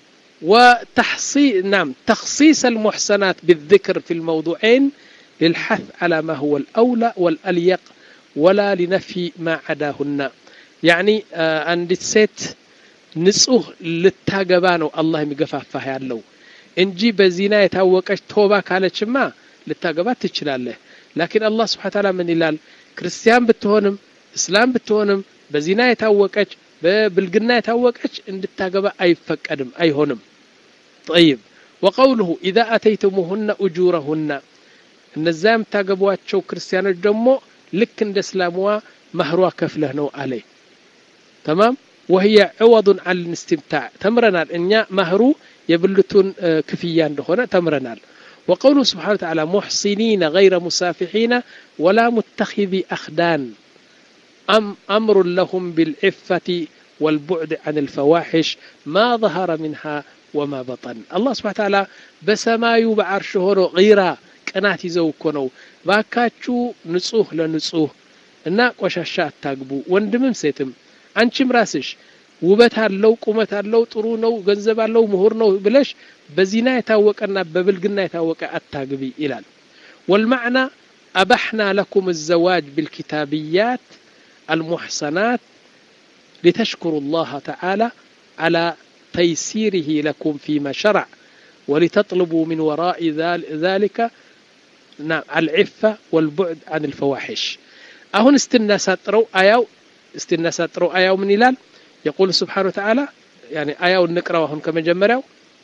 وتحصيل نعم تخصيص المحسنات بالذكر في الموضوعين للحث على ما هو الأولى والأليق ولا لنفي ما عداهن يعني عند ست ንጹህ ልታገባ ነው አላህ የሚገፋፋህ ያለው እንጂ በዚና የታወቀች ቶባ ካለችማ ልታገባ ትችላለህ ላኪን አላህ ስብሓን ታላ ምን ይላል ክርስቲያን ብትሆንም እስላም ብትሆንም በዚና የታወቀች በብልግና የታወቀች እንድታገባ አይፈቀድም አይሆንም ጠይብ ወቀውልሁ ኢዛ አተይቱሙሁነ እጁረሁነ እነዛ የምታገቧቸው ክርስቲያኖች ደግሞ ልክ እንደ እስላምዋ ማህሯ ከፍለህ ነው አለ ተማም وهي عوض عن الاستمتاع تمرنا إن مهرو يبلتون كفيا هنا تمرنا وقوله سبحانه وتعالى محصنين غير مسافحين ولا متخذي أخدان أم أمر لهم بالعفة والبعد عن الفواحش ما ظهر منها وما بطن الله سبحانه وتعالى بسماي بعرشه غيرا ቅናት ይዘው እኮ ነው ባካችሁ ንጹህ ለንጹህ እና ቆሻሻ አታግቡ ወንድምም ሴትም አንቺም ራስሽ ውበት አለው ቁመት አለው ጥሩ ነው ገንዘብ አለው ምሁር ነው ብለሽ በዚና የታወቀና በብልግና የታወቀ አታግቢ ይላል والمعنى أبحنا لكم الزواج بالكتابيات المحصنات لتشكروا الله تعالى على تيسيره لكم فيما شرع ولتطلبوا من وراء ذلك نعم العفة والبعد عن الفواحش أهون استناساترو آياو استناساترو آياو من إلال يقول سبحانه وتعالى يعني آياو النقرة وهم كما جمروا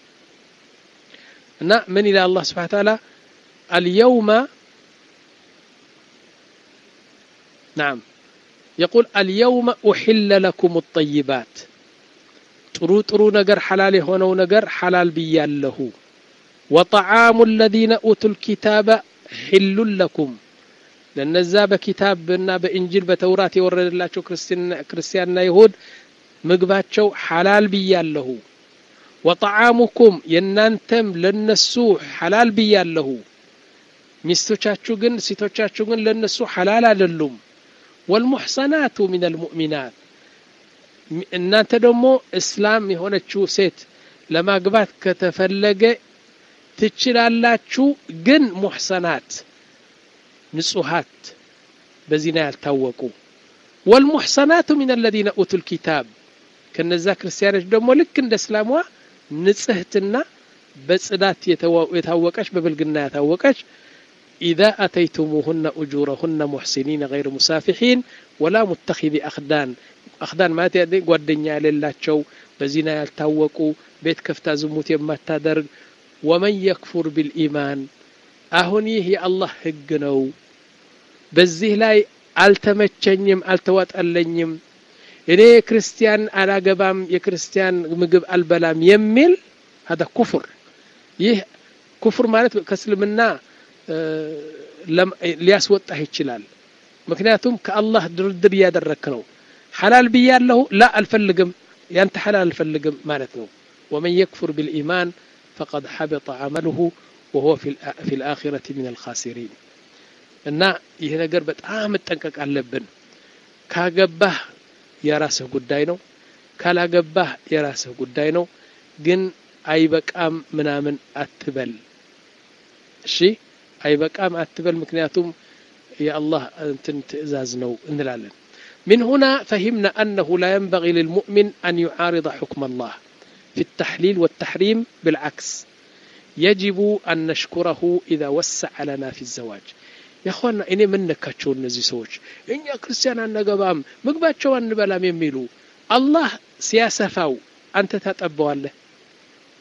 من إلى الله سبحانه وتعالى اليوم نعم يقول اليوم أحل لكم الطيبات ጥሩ ጥሩ ነገር ሐላል የሆነው ነገር ሐላል ብያለሁ ወጠዓሙ الذين أوتوا الكتاب حل لكم ለነዛ በኪታብና በእንጅል በተውራት የወረደላቸው ክርስቲያንና ይሁድ ምግባቸው ሐላል ብያለሁ ወጠዓሙኩም የእናንተም ለነሱ ሐላል ብያለሁ ሚስቶቻችሁ ግን ሴቶቻችሁ ግን ለነሱ ሐላል አይደሉም ወልሙሕሰናቱ ሚን አልሙእሚናት እናንተ ደግሞ እስላም የሆነችው ሴት ለማግባት ከተፈለገ ትችላላችሁ ግን ሙሕሰናት ንጹሃት በዚና ያልታወቁ ወልሙሕሰናቱ ሚን አለዚነ ኡቱ ልኪታብ ከነዛ ክርስቲያኖች ደግሞ ልክ እንደ እስላሟ ንጽህትና በጽዳት የታወቀች በብልግና ያታወቀች إذا أتيتموهن أجورهن محسنين غير مسافحين ولا متخذ أخدان أخدان ما تيدي قدنيا للاتشو بزنا يلتوقوا بيت كفتا زموت يما تدرج ومن يكفر بالإيمان أهني هي الله هجنو በዚህ ላይ አልተመቸኝም አልተዋጠለኝም እኔ ክርስቲያን አላገባም የክርስቲያን ምግብ አልበላም የሚል ሀዳ ኩፍር ይህ ኩፍር ማለት ከእስልምና ሊያስወጣህ ይችላል ምክንያቱም ከአላህ ድርድር እያደረክ ነው ሐላል ብያለሁ ላ አልፈልግም ያንተ ሐላል አልፈልግም ማለት ነው ወመን የክፉር ብልኢማን ፈቀድ ሐበጠ አመልሁ ወሁወ ፊ ልአኺረቲ ምን አልኻሲሪን እና ይህ ነገር በጣም መጠንቀቅ አለብን ካገባህ የራስህ ጉዳይ ነው ካላገባህ የራስህ ጉዳይ ነው ግን አይበቃም ምናምን አትበል እሺ አይበቃም አትበል ምክንያቱም የአላህ እንትን ትእዛዝ ነው እንላለን من هنا فهمنا أنه لا ينبغي للمؤمن أن يعارض حكم الله في التحليل والتحريم بالعكس يجب أن نشكره إذا وسع لنا في الزواج ያኳና እኔ ምን ነካቸው እነዚህ ሰዎች እኛ ክርስቲያን አነገባም ምግባቸው አንበላም የሚሉ አላህ ሲያሰፋው አንተ ታጠበዋለህ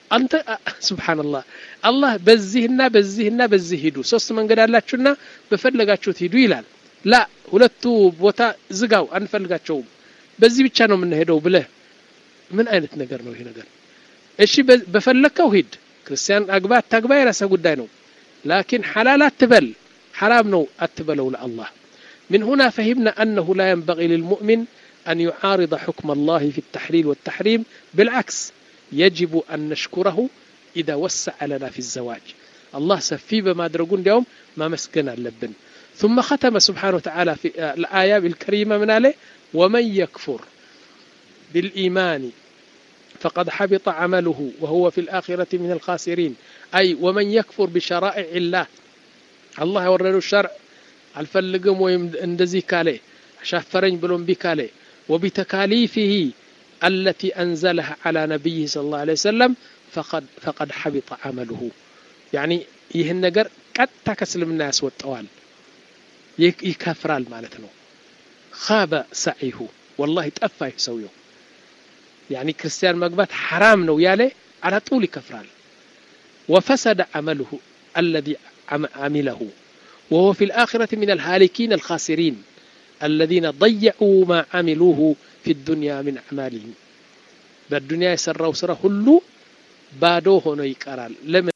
አንተ ስብሓንላህ አላህ በዚህና በዚህና በዚህ ሂዱ ሶስት መንገድ አላችሁና በፈለጋችሁት ሂዱ ይላል ላ ሁለቱ ቦታ ዝጋው አንፈልጋቸውም በዚህ ብቻ ነው የምንሄደው ብለህ ምን አይነት ነገር ነው ይሄ ነገር እሺ በፈለግከው ሂድ ክርስቲያን አግባ አታግባ የራሰ ጉዳይ ነው ላኪን ሐላል አትበል ሐራም ነው አትበለው ለአላህ من هنا فهمنا أنه لا ينبغي للمؤمن أن يعارض حكم الله في التحليل والتحريم بالعكس يجب أن نشكره إذا وسع لنا في الزواج الله سفي بما درقون اليوم ما مسكن اللبن ثم ختم سبحانه وتعالى في الآية الكريمة من عليه ومن يكفر بالإيمان فقد حبط عمله وهو في الآخرة من الخاسرين أي ومن يكفر بشرائع الله الله يورد الشرع الفلقم ويندزي كالي شافرين بلون بكالي وبتكاليفه التي أنزلها على نبيه صلى الله عليه وسلم فقد فقد حبط عمله يعني ይህን ነገር ቀጥታ ከስልምና ያስወጠዋል ይከፍራል ማለት ነው ካበ ሰዒሁ ወላሂ ጠፋ ይህ ሰውየው ያኒ ክርስቲያን መግባት ሐራም ነው ያለ አላ ጡል ይከፍራል ወፈሰደ عمله الذي عمله وهو في الآخرة من الهالكين الخاسرين الذين ضيعوا ما عملوه في الدنيا من أعمالهم بالدنيا يسروا سرى هلو بادو هنا يقرال لمن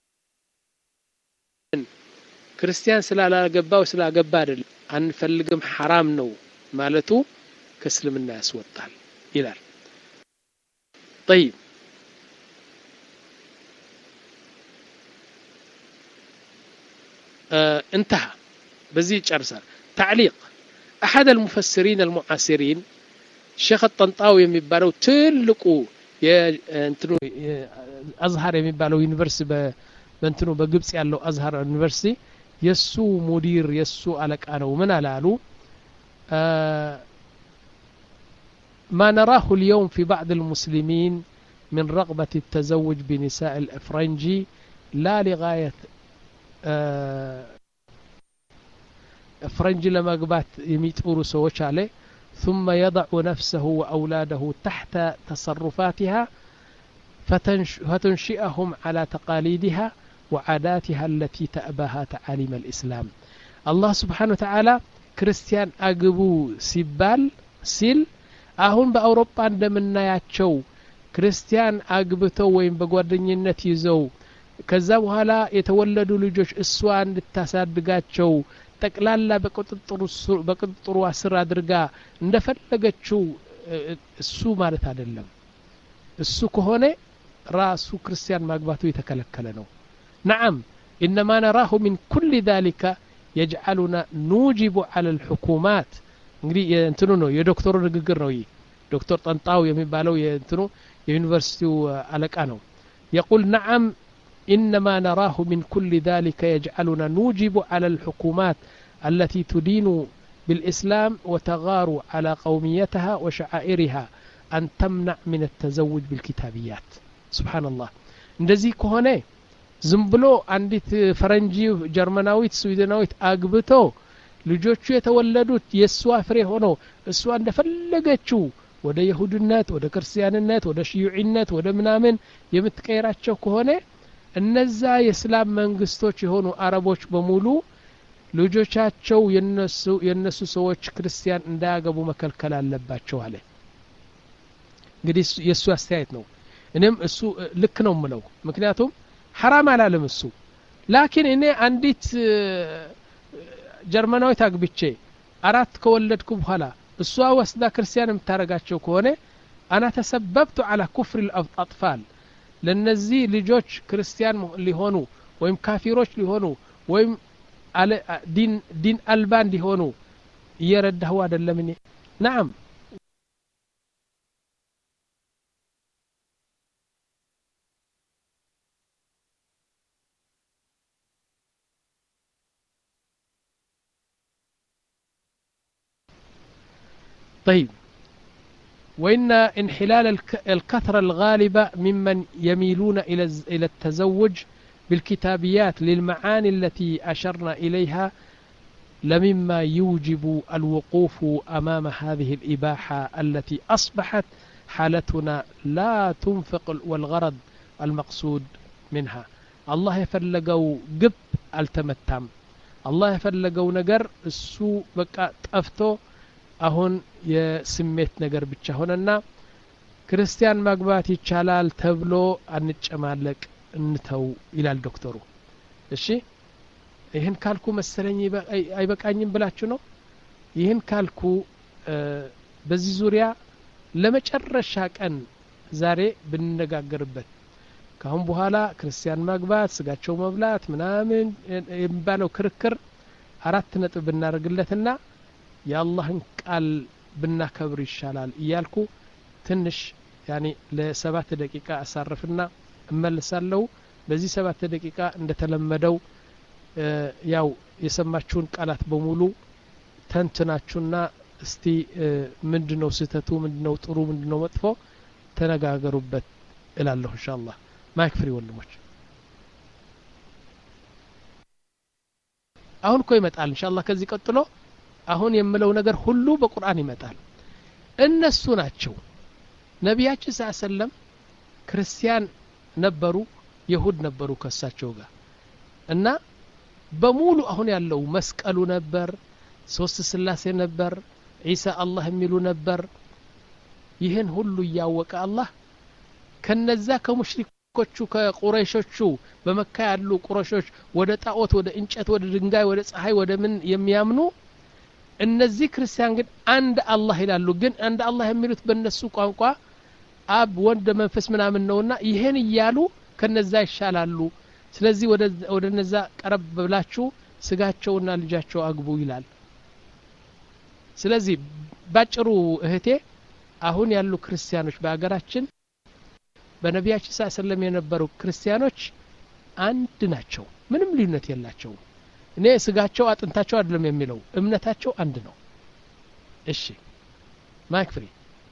ክርስቲያን ስላላገባው ስላገባ አይደለም አንፈልግም ሐራም ነው ማለቱ ከእስልምና ያስወጣል ይላል طيب آه انتهى بزي ጨርሳል تعليق أحد المفسرين المعاصرين ሼክ ጠንጣው የሚባለው ትልቁ እንትኑ አዝሃር የሚባለው ዩኒቨርሲቲ በእንትኑ በግብጽ ያለው አዝሃር ዩኒቨርሲቲ የሱ ሙዲር የሱ አለቃ ነው ምን አላሉ ما نراه اليوم في بعض المسلمين من رغبة التزوج بنساء الأفرنجي لا لغاية فرنج لما قبات يميت سوش عليه ثم يضع نفسه وأولاده تحت تصرفاتها فتنشئهم على تقاليدها وعاداتها التي تأباها تعاليم الإسلام الله سبحانه وتعالى ክርስቲያን አግቡ ሲባል ሲል አሁን በአውሮፓ እንደምናያቸው ክርስቲያን አግብተው ወይም በጓደኝነት ይዘው ከዛ በኋላ የተወለዱ ልጆች እሷ እንድታሳድጋቸው ጠቅላላ በቁጥጥሩ ስር አድርጋ እንደፈለገችው እሱ ማለት አይደለም እሱ ከሆነ ራሱ ክርስቲያን ማግባቱ የተከለከለ ነው نعم إنما نراه من كل ذلك يجعلنا نوجب على الحكومات እንግዲህ የእንትኑ ነው የዶክተሩ ንግግር ነው ይህ ዶክተር ጠንጣው የሚባለው የእንትኑ የዩኒቨርሲቲው አለቃ ነው يقول نعم إنما نراه من كل ذلك يجعلنا نوجب على الحكومات التي تدين بالإسلام وتغار على قوميتها وشعائرها أن تمنع من التزوج بالكتابيات سبحان الله እንደዚህ ከሆነ ዝም ብሎ አንዲት ፈረንጂ ጀርመናዊት ስዊድናዊት አግብቶ ልጆቹ የተወለዱት የእሷ ፍሬ ሆኖ እሷ እንደፈለገችው ወደ የሁድነት ወደ ክርስቲያንነት ወደ ሽዩዒነት ወደ ምናምን የምትቀይራቸው ከሆነ እነዛ የእስላም መንግስቶች የሆኑ አረቦች በሙሉ ልጆቻቸው የነሱ ሰዎች ክርስቲያን እንዳያገቡ መከልከል አለባቸው አለ እንግዲህ የእሱ አስተያየት ነው እኔም እሱ ልክ ነው ምለው ምክንያቱም ሐራም አላለም እሱ ላኪን እኔ አንዲት ጀርመናዊት አግብቼ አራት ከወለድኩ በኋላ እሷ ወስዳ ክርስቲያን የምታደረጋቸው ከሆነ አና ተሰበብቱ አላ ኩፍር አጥፋል ለነዚህ ልጆች ክርስቲያን ሊሆኑ ወይም ካፊሮች ሊሆኑ ወይም ዲን አልባ እንዲሆኑ እየረዳሁ አደለም እኔ ናም طيب وإن انحلال الكثرة الغالبة ممن يميلون إلى التزوج بالكتابيات للمعاني التي أشرنا إليها لمما يوجب الوقوف أمام هذه الإباحة التي أصبحت حالتنا لا تنفق والغرض المقصود منها الله የፈለገው ግብ አልተመታም አላህ የፈለገው ነገር እሱ በቃ ጠፍቶ አሁን የስሜት ነገር ብቻ ሆነና ክርስቲያን ማግባት ይቻላል ተብሎ አንጨማለቅ እንተው ይላል ዶክተሩ እሺ ይህን ካልኩ መሰለኝ አይበቃኝም ብላችሁ ነው ይህን ካልኩ በዚህ ዙሪያ ለመጨረሻ ቀን ዛሬ ብንነጋገርበት ካሁን በኋላ ክርስቲያን ማግባት ስጋቸው መብላት ምናምን የሚባለው ክርክር አራት ነጥብ ብናደርግለትና የአላህን ቃል ብናከብር ይሻላል እያልኩ ትንሽ ያኔ ለሰባት ደቂቃ አሳርፍና እመልሳለሁ በዚህ ሰባት ደቂቃ እንደተለመደው ያው የሰማችሁን ቃላት በሙሉ ተንትናችሁና እስቲ ምንድነው ስህተቱ ምንድነው ጥሩ ምንድነው መጥፎ ተነጋገሩበት እላለሁ እንሻ አላህ ማይክ ፍሪ ወንድሞች አሁን እኮ ይመጣል እንሻ አላህ ከዚህ ቀጥሎ አሁን የምለው ነገር ሁሉ በቁርአን ይመጣል እነሱ ናቸው ነቢያችን ስ ሰለም ክርስቲያን ነበሩ የሁድ ነበሩ ከሳቸው ጋር እና በሙሉ አሁን ያለው መስቀሉ ነበር ሶስት ስላሴ ነበር ዒሳ አላህ የሚሉ ነበር ይህን ሁሉ እያወቀ አላህ ከነዛ ከሙሽሪኮቹ ከቁረይሾቹ በመካ ያሉ ቁረሾች ወደ ጣዖት ወደ እንጨት ወደ ድንጋይ ወደ ፀሐይ ወደ ምን የሚያምኑ እነዚህ ክርስቲያን ግን አንድ አላህ ይላሉ ግን አንድ አላህ የሚሉት በእነሱ ቋንቋ አብ ወንድ መንፈስ ምናምን ነውና ይህን እያሉ ከነዛ ይሻላሉ ስለዚህ ወደ ነዛ ቀረብ ብላችሁ ስጋቸውና ልጃቸው አግቡ ይላል ስለዚህ ባጭሩ እህቴ አሁን ያሉ ክርስቲያኖች በሀገራችን በነቢያችን ስ ሰለም የነበሩ ክርስቲያኖች አንድ ናቸው ምንም ልዩነት የላቸውም እኔ ስጋቸው አጥንታቸው አይደለም የሚለው እምነታቸው አንድ ነው እሺ ማይክ ፍሪ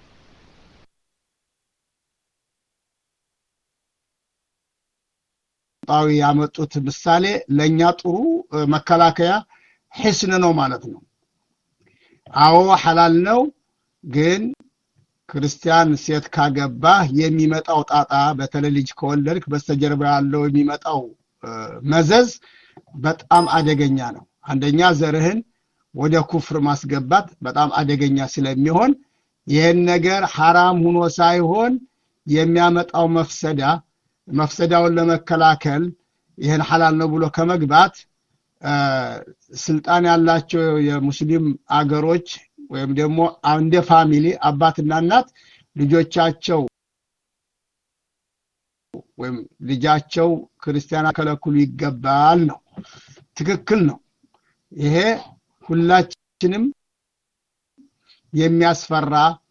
ጣዊ ያመጡት ምሳሌ ለእኛ ጥሩ መከላከያ ሒስን ነው ማለት ነው አዎ ሐላል ነው ግን ክርስቲያን ሴት ካገባህ የሚመጣው ጣጣ በተለይ ልጅ ከወለድክ በስተጀርባ ያለው የሚመጣው መዘዝ በጣም አደገኛ ነው አንደኛ ዘርህን ወደ ኩፍር ማስገባት በጣም አደገኛ ስለሚሆን ይህን ነገር ሐራም ሁኖ ሳይሆን የሚያመጣው መፍሰዳ መፍሰዳውን ለመከላከል ይህን ሐላል ነው ብሎ ከመግባት ስልጣን ያላቸው የሙስሊም አገሮች ወይም ደግሞ እንደ ፋሚሊ አባትና እናት ልጆቻቸው ወይም ልጃቸው ክርስቲያን ከለክሉ ይገባል ነው ትክክል ነው ይሄ ሁላችንም የሚያስፈራ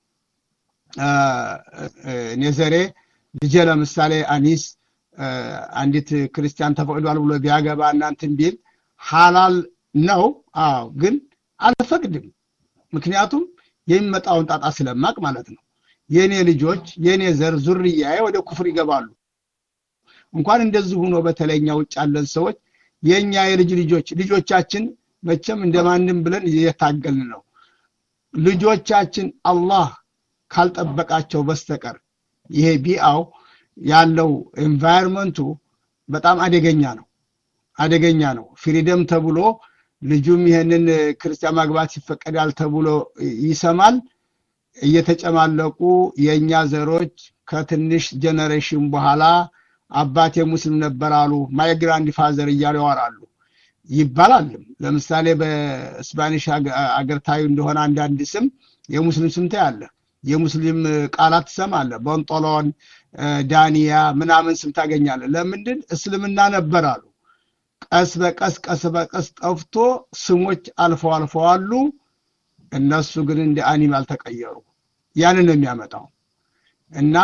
ኔዘሬ ልጄ ለምሳሌ አኒስ አንዲት ክርስቲያን ተፈቅዷል ብሎ ቢያገባ እናንትን ቢል ሐላል ነው አዎ ግን አልፈቅድም ምክንያቱም የሚመጣውን ጣጣ ስለማቅ ማለት ነው የኔ ልጆች የኔ ዘር ዙርያዬ ወደ ኩፍር ይገባሉ እንኳን እንደዚህ ሆኖ በተለይኛ ውጭ ያለን ሰዎች የኛ የልጅ ልጆች ልጆቻችን መቼም እንደማንም ብለን እየታገልን ነው ልጆቻችን አላህ ካልጠበቃቸው በስተቀር ይሄ ቢአው ያለው ኤንቫይሮንመንቱ በጣም አደገኛ ነው አደገኛ ነው ፍሪደም ተብሎ ልጁም ይህንን ክርስቲያን ማግባት ይፈቀዳል ተብሎ ይሰማል እየተጨማለቁ የእኛ ዘሮች ከትንሽ ጀነሬሽን በኋላ አባቴ ሙስሊም ነበር አሉ ማይ ግራንድ ፋዘር እያሉ ያወራሉ ይባላልም ለምሳሌ በስፓኒሽ አገር ታዩ እንደሆነ አንዳንድ ስም የሙስሊም ስም ታያለ የሙስሊም ቃላት ትሰማለ ቦንጦሎን ዳንያ ምናምን ስም ታገኛለ ለምንድን እስልምና ነበር አሉ ቀስ በቀስ ቀስ በቀስ ጠፍቶ ስሞች አልፈው አልፈው አሉ እነሱ ግን እንደ አኒማል ተቀየሩ ያንን ነው የሚያመጣው እና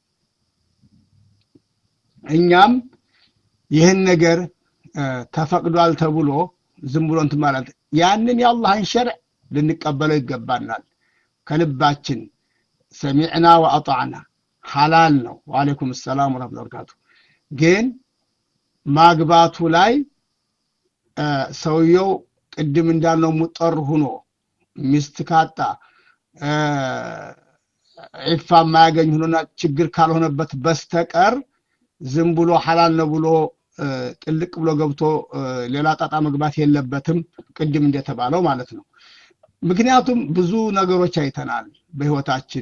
እኛም ይህን ነገር ተፈቅዷል ተብሎ ዝም ብሎ እንትን ማለት ያንን የአላህን ሸርዕ ልንቀበለው ይገባናል ከልባችን ሰሚዕና ወአጣዕና ሐላል ነው ወአለይኩም ሰላም ወረህመቱላሂ ወበረካቱ ግን ማግባቱ ላይ ሰውየው ቅድም እንዳልነው ሙጠር ሁኖ ሚስት ካጣ ዒፋ የማያገኝ ሁኖና ችግር ካልሆነበት በስተቀር ዝም ብሎ ሐላል ነው ብሎ ጥልቅ ብሎ ገብቶ ሌላ ጣጣ መግባት የለበትም ቅድም እንደተባለው ማለት ነው ምክንያቱም ብዙ ነገሮች አይተናል በህይወታችን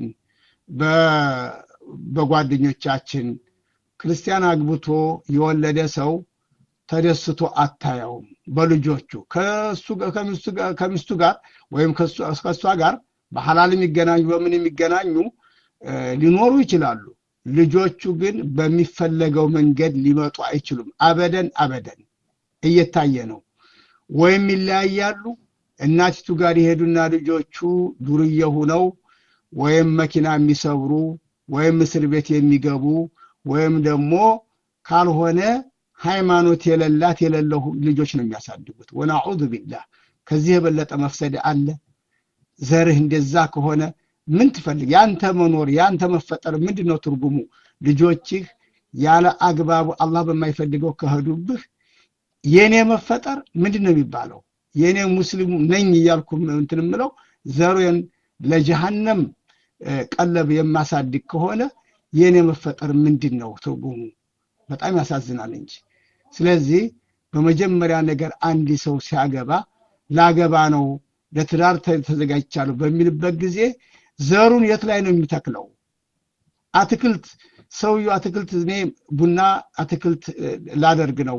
በጓደኞቻችን ክርስቲያን አግብቶ የወለደ ሰው ተደስቶ አታየውም በልጆቹ ከሚስቱ ጋር ወይም ከእሷ ጋር በሐላል የሚገናኙ በምን የሚገናኙ ሊኖሩ ይችላሉ ልጆቹ ግን በሚፈለገው መንገድ ሊመጡ አይችሉም አበደን አበደን እየታየ ነው ወይም ይለያያሉ እናቲቱ ጋር ይሄዱና ልጆቹ ዱርዬ ሁነው ወይም መኪና የሚሰብሩ ወይም እስር ቤት የሚገቡ ወይም ደግሞ ካልሆነ ሃይማኖት የሌላት የሌለው ልጆች ነው የሚያሳድጉት ወናዑዙ ቢላህ ከዚህ የበለጠ መፍሰድ አለ ዘርህ እንደዛ ከሆነ ምን ትፈልግ ያንተ መኖር ያንተ መፈጠር ምንድን ነው ትርጉሙ ልጆችህ ያለ አግባቡ አላህ በማይፈልገው ከሄዱብህ የኔ መፈጠር ምንድን ነው የሚባለው የኔ ሙስሊሙ ነኝ እያልኩ እንትን ምለው ዘሩን ለጀሃነም ቀለብ የማሳድግ ከሆነ የኔ መፈጠር ምንድን ነው ትርጉሙ በጣም ያሳዝናል እንጂ ስለዚህ በመጀመሪያ ነገር አንድ ሰው ሲያገባ ላገባ ነው ለትዳር ተዘጋጅቻለሁ በሚልበት ጊዜ ዘሩን የት ላይ ነው የሚተክለው አትክልት ሰውየው አትክልት እኔ ቡና አትክልት ላደርግ ነው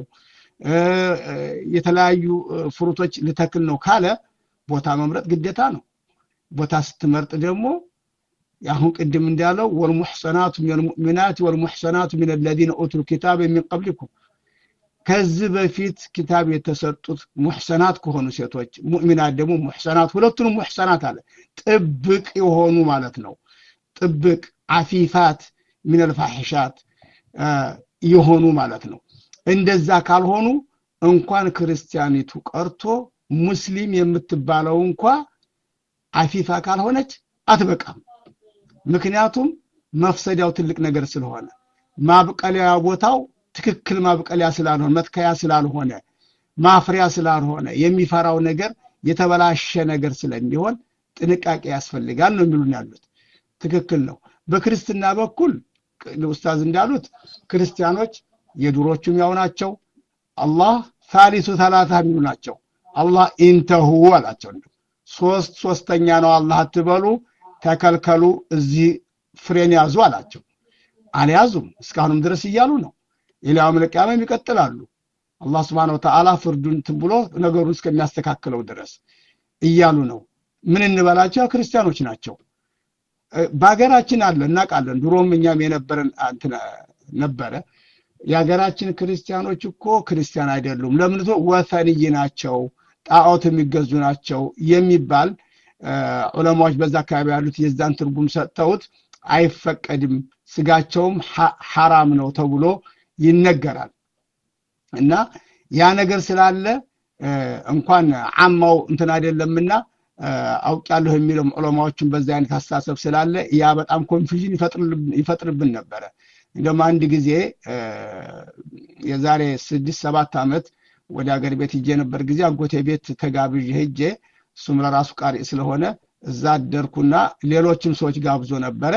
የተለያዩ ፍሩቶች ልተክል ነው ካለ ቦታ መምረጥ ግዴታ ነው ቦታ ስትመርጥ ደግሞ አሁን ቅድም እንዳለው ወልሙሕሰናቱ ምን ልሙእሚናት ወልሙሕሰናቱ ምን ለዚነ ኡቱል ኪታብ የሚን ቀብሊኩም ከዚህ በፊት ኪታብ የተሰጡት ሙሕሰናት ከሆኑ ሴቶች ሙእሚናት ደግሞ ሙሕሰናት ሁለቱንም ሙሕሰናት አለ ጥብቅ የሆኑ ማለት ነው ጥብቅ አፊፋት ምን ልፋሒሻት የሆኑ ማለት ነው እንደዛ ካልሆኑ እንኳን ክርስቲያኒቱ ቀርቶ ሙስሊም የምትባለው እንኳ አፊፋ ካልሆነች አትበቃም ምክንያቱም መፍሰዲያው ትልቅ ነገር ስለሆነ ማብቀለያ ቦታው ትክክል ማብቀለያ ስላልሆነ መትከያ ስላልሆነ ማፍሪያ ስላልሆነ የሚፈራው ነገር የተበላሸ ነገር ስለሚሆን ጥንቃቄ ያስፈልጋል ነው የሚሉን ያሉት ትክክል ነው በክርስትና በኩል ኡስታዝ እንዳሉት ክርስቲያኖች የዱሮቹም ያው ናቸው አላህ ሳሊሱ ተላታ የሚሉ ናቸው አላህ ኢንተሁ አላቸው ሶስት ሶስተኛ ነው አላህ አትበሉ ተከልከሉ እዚህ ፍሬን ያዙ አላቸው አልያዙም እስካሁንም ድረስ እያሉ ነው ኢላው መልቂያም ይቀጥላሉ አላህ ስብሓን ወተዓላ ፍርዱን ብሎ ነገሩን እስከሚያስተካክለው ድረስ እያሉ ነው ምን እንበላቸው ክርስቲያኖች ናቸው በሀገራችን አለ እናውቃለን ድሮም እኛም የነበረን ነበረ የሀገራችን ክርስቲያኖች እኮ ክርስቲያን አይደሉም ለምን ወፈንይ ናቸው ጣዖት የሚገዙ ናቸው የሚባል ዑለማዎች በዛ አካባቢ ያሉት የዛን ትርጉም ሰጥተውት አይፈቀድም ስጋቸውም ሐራም ነው ተብሎ ይነገራል እና ያ ነገር ስላለ እንኳን አማው እንትን አይደለምና አውቃለሁ የሚለው ዑለማዎችን በዛ አይነት አስተሳሰብ ስላለ ያ በጣም ኮንፊዥን ይፈጥርብን ነበረ እንደውም አንድ ጊዜ የዛሬ ስድስት ሰባት ዓመት ወደ ሀገር ቤት ሂጄ ነበር ጊዜ አጎቴ ቤት ተጋብዥ ሄጄ እሱም ለራሱ ቃሪ ስለሆነ እዛ አደርኩና ሌሎችም ሰዎች ጋብዞ ነበረ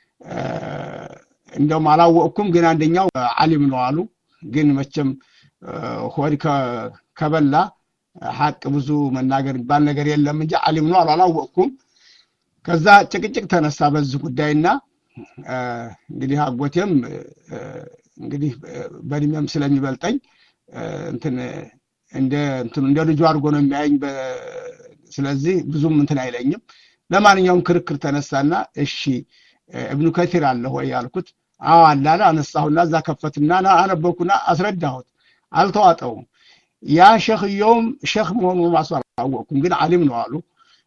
እንደውም አላወቅኩም ግን አንደኛው አሊም ነው አሉ ግን መቼም ሆድ ከበላ ሀቅ ብዙ መናገር የሚባል ነገር የለም እንጂ አሊም ነው አሉ አላወቅኩም ከዛ ጭቅጭቅ ተነሳ በዚህ ጉዳይና እንግዲህ አጎቴም እንግዲህ በእድሜም ስለሚበልጠኝ እንትን እንደ እንትኑ እንደ ልጁ አድርጎ ነው የሚያየኝ ስለዚህ ብዙም እንትን አይለኝም ለማንኛውም ክርክር ተነሳና እሺ እብኑ ከቲር አለ ወይ ያልኩት አዎ አላለ አነሳሁና እዛ ከፈትና አነበኩና አስረዳሁት አልተዋጠውም ያ ሸክየውም ሸክ መሆኑ ማሱ አላወቅኩም ግን አሊም ነው አሉ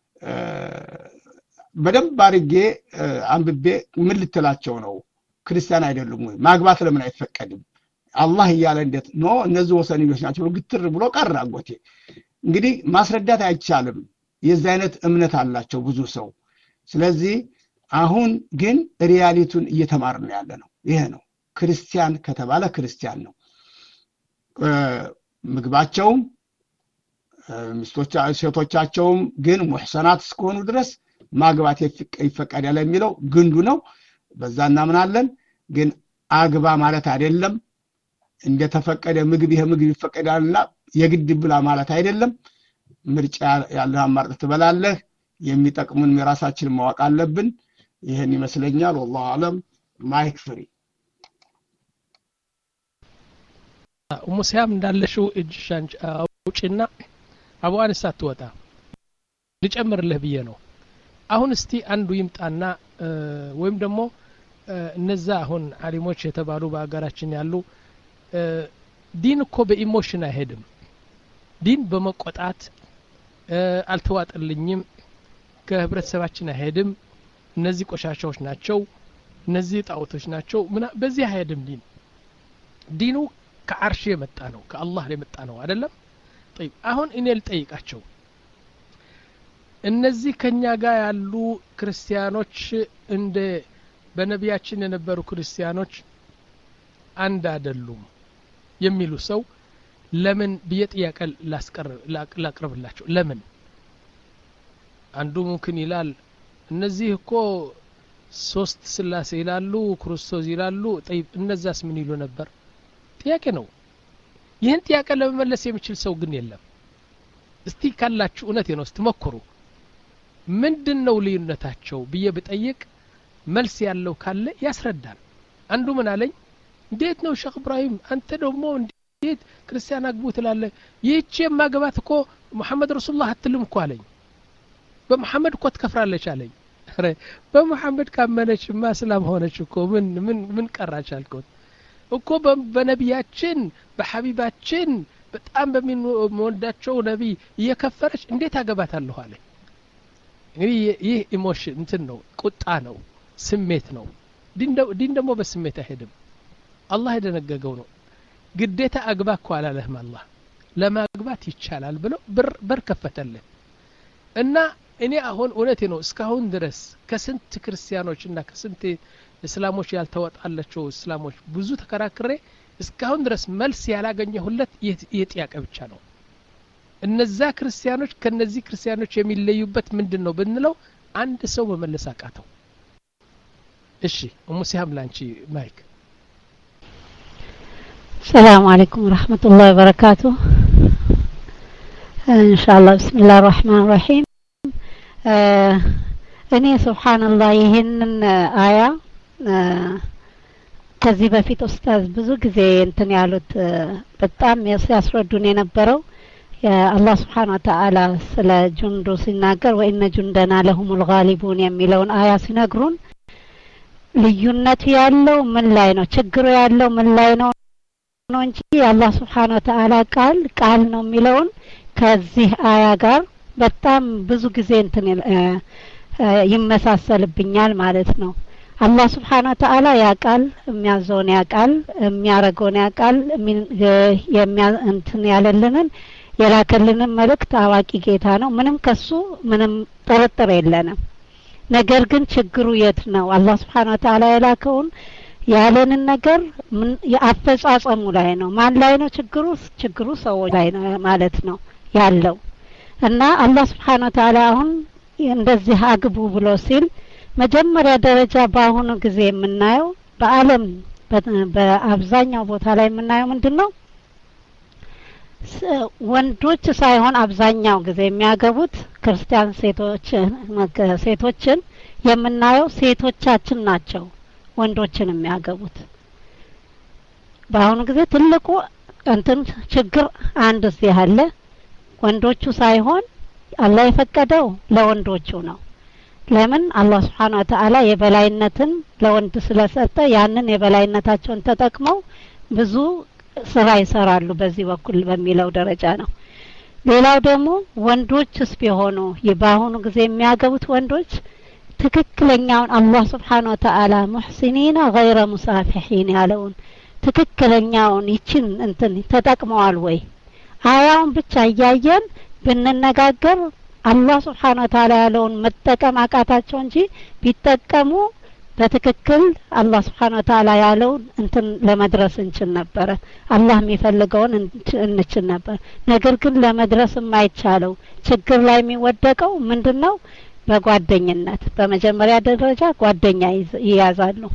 በደንብ አድርጌ አንብቤ ምን ልትላቸው ነው ክርስቲያን አይደሉም ወይ ማግባት ለምን አይፈቀድም አላህ እያለ እንዴት ኖ እነዚህ ወሰንዮች ናቸው ግትር ብሎ ቀረ አጎቴ እንግዲህ ማስረዳት አይቻልም የዚህ አይነት እምነት አላቸው ብዙ ሰው ስለዚህ አሁን ግን ሪያሊቱን እየተማር ነው ያለ ነው ይሄ ነው ክርስቲያን ከተባለ ክርስቲያን ነው ምግባቸውም ሴቶቻቸውም ግን ሙሕሰናት እስከሆኑ ድረስ ማግባት ይፈቀዳል የሚለው ግንዱ ነው በዛ እናምናለን ግን አግባ ማለት አይደለም። እንደተፈቀደ ምግብ ይሄ ምግብ ይፈቀዳልና የግድ ብላ ማለት አይደለም። ምርጫ ያለህ አማርጥ ትበላለህ። የሚጠቅሙን የራሳችንን ማወቅ አለብን። ይህን ይመስለኛል። ወላሁ አለም። ማይክ ፍሪ ሙሲያም እንዳለሽው እጅሻን አውጪና አቡ አኒስ አትወጣ ልጨምርልህ ብዬ ነው። አሁን እስቲ አንዱ ይምጣና ወይም ደግሞ እነዛ አሁን አሊሞች የተባሉ በሀገራችን ያሉ ዲን እኮ በኢሞሽን አይሄድም። ዲን በመቆጣት አልተዋጠልኝም፣ ከህብረተሰባችን አይሄድም፣ እነዚህ ቆሻሻዎች ናቸው፣ እነዚህ ጣዖቶች ናቸው፣ በዚህ አይሄድም ዲን ዲኑ ከአርሽ የመጣ ነው፣ ከአላህ የመጣ ነው አይደለም። ጠይብ አሁን እኔ ልጠይቃቸው እነዚህ ከኛ ጋር ያሉ ክርስቲያኖች እንደ በነቢያችን የነበሩ ክርስቲያኖች አንድ አይደሉም የሚሉ ሰው ለምን ብዬ ጥያቄ ላቅርብላቸው። ለምን አንዱ ሙምክን ይላል እነዚህ እኮ ሶስት ስላሴ ይላሉ፣ ክርስቶስ ይላሉ። ጠይብ እነዛስ ምን ይሉ ነበር? ጥያቄ ነው። ይህን ጥያቄ ለመመለስ የሚችል ሰው ግን የለም። እስቲ ካላችሁ እውነቴ ነው፣ እስቲ ሞክሩ። ምንድን ነው ልዩነታቸው ብዬ ብጠይቅ መልስ ያለው ካለ ያስረዳል። አንዱ ምን አለኝ፣ እንዴት ነው ሼክ እብራሂም አንተ ደግሞ እንዴት ክርስቲያን አግቡ ትላለህ? ይህቺ የማገባት እኮ ሙሐመድ ረሱሉላህ አትልም እኮ አለኝ። በሙሐመድ እኮ ትከፍራለች አለኝ። ኧረ በሙሐመድ ካመነችማ እስላም ሆነች እኮ ምን ምን ምን ቀራች አልኩት። እኮ በነቢያችን በሐቢባችን በጣም በሚወዳቸው ነቢይ እየከፈረች እንዴት አገባታለሁ አለኝ። እንግዲህ ይህ ኢሞሽን እንትን ነው፣ ቁጣ ነው፣ ስሜት ነው። ዲን ደግሞ በስሜት አይሄድም። አላህ የደነገገው ነው። ግዴታ አግባ እኮ አላለህም። አላህ ለማግባት ይቻላል ብሎ በር ከፈተልህ እና እኔ አሁን እውነቴ ነው እስካሁን ድረስ ከስንት ክርስቲያኖች እና ከስንት እስላሞች ያልተወጣላቸው እስላሞች ብዙ ተከራክሬ እስካሁን ድረስ መልስ ያላገኘሁለት ይህ ጥያቄ ብቻ ነው። እነዛ ክርስቲያኖች ከነዚህ ክርስቲያኖች የሚለዩበት ምንድን ነው ብንለው አንድ ሰው መመለስ አቃተው። እሺ እሙ ሲሃም ላንቺ ማይክ። ሰላም አለይኩም ወረህመቱላሂ ወበረካቱ። ኢንሻአላህ ብስሚላህ ራህማን ራሂም። እኔ ሱብሓነላህ ይህንን አያ ከዚህ በፊት ኡስታዝ ብዙ ጊዜ እንትን ያሉት በጣም ሲያስረዱን የነበረው የአላህ ስብሓን ወተአላ ስለ ጁንዱ ሲናገር ወኢነ ጁንደና ለሁሙል ጋሊቡን የሚለውን አያ ሲነግሩን ልዩነቱ ያለው ምን ላይ ነው? ችግሩ ያለው ምን ላይ ነው ነው እንጂ የአላህ ስብሓን ወተአላ ቃል ቃል ነው የሚለውን ከዚህ አያ ጋር በጣም ብዙ ጊዜ እንትን ይመሳሰልብኛል ማለት ነው። አላህ ስብሓን ወተአላ ያቃል፣ የሚያዘውን ያቃል፣ የሚያረገውን ያቃል፣ እንትን ያለልንን የላከልንን መልእክት አዋቂ ጌታ ነው። ምንም ከሱ ምንም ጥርጥር የለንም። ነገር ግን ችግሩ የት ነው? አላህ ስብሓን ወተአላ የላከውን ያለንን ነገር የአፈጻጸሙ ላይ ነው። ማን ላይ ነው ችግሩ? ችግሩ ሰዎች ላይ ነው ማለት ነው ያለው እና አላህ ስብሓን ወተአላ አሁን እንደዚህ አግቡ ብሎ ሲል መጀመሪያ ደረጃ በአሁኑ ጊዜ የምናየው በዓለም በአብዛኛው ቦታ ላይ የምናየው ምንድን ነው? ወንዶች ሳይሆን አብዛኛው ጊዜ የሚያገቡት ክርስቲያን ሴቶች ሴቶችን የምናየው ሴቶቻችን ናቸው ወንዶችን የሚያገቡት። በአሁኑ ጊዜ ትልቁ እንትን ችግር አንድ እዚህ አለ። ወንዶቹ ሳይሆን አላህ የፈቀደው ለወንዶቹ ነው። ለምን አላህ ስብሓን ወተአላ የበላይነትን ለወንድ ስለሰጠ ያንን የበላይነታቸውን ተጠቅመው ብዙ ስራ ይሰራሉ በዚህ በኩል በሚለው ደረጃ ነው። ሌላው ደግሞ ወንዶችስ ቢሆኑ በአሁኑ ጊዜ የሚያገቡት ወንዶች ትክክለኛውን አላህ ስብሓን ወተአላ ሙሕሲኒና ገይረ ሙሳፊሒን ያለውን ትክክለኛውን ይችን እንትን ተጠቅመዋል ወይ? አያውን ብቻ እያየን ብንነጋገር አላህ ስብሓን ወተአላ ያለውን መጠቀም አቃታቸው እንጂ ቢጠቀሙ በትክክል አላህ ስብሓን ወተአላ ያለውን እንትን ለመድረስ እንችል ነበረ። አላህ የሚፈልገውን እንችል ነበር። ነገር ግን ለመድረስ የማይቻለው ችግር ላይ የሚወደቀው ምንድን ነው? በጓደኝነት በመጀመሪያ ደረጃ ጓደኛ ይያዛሉ።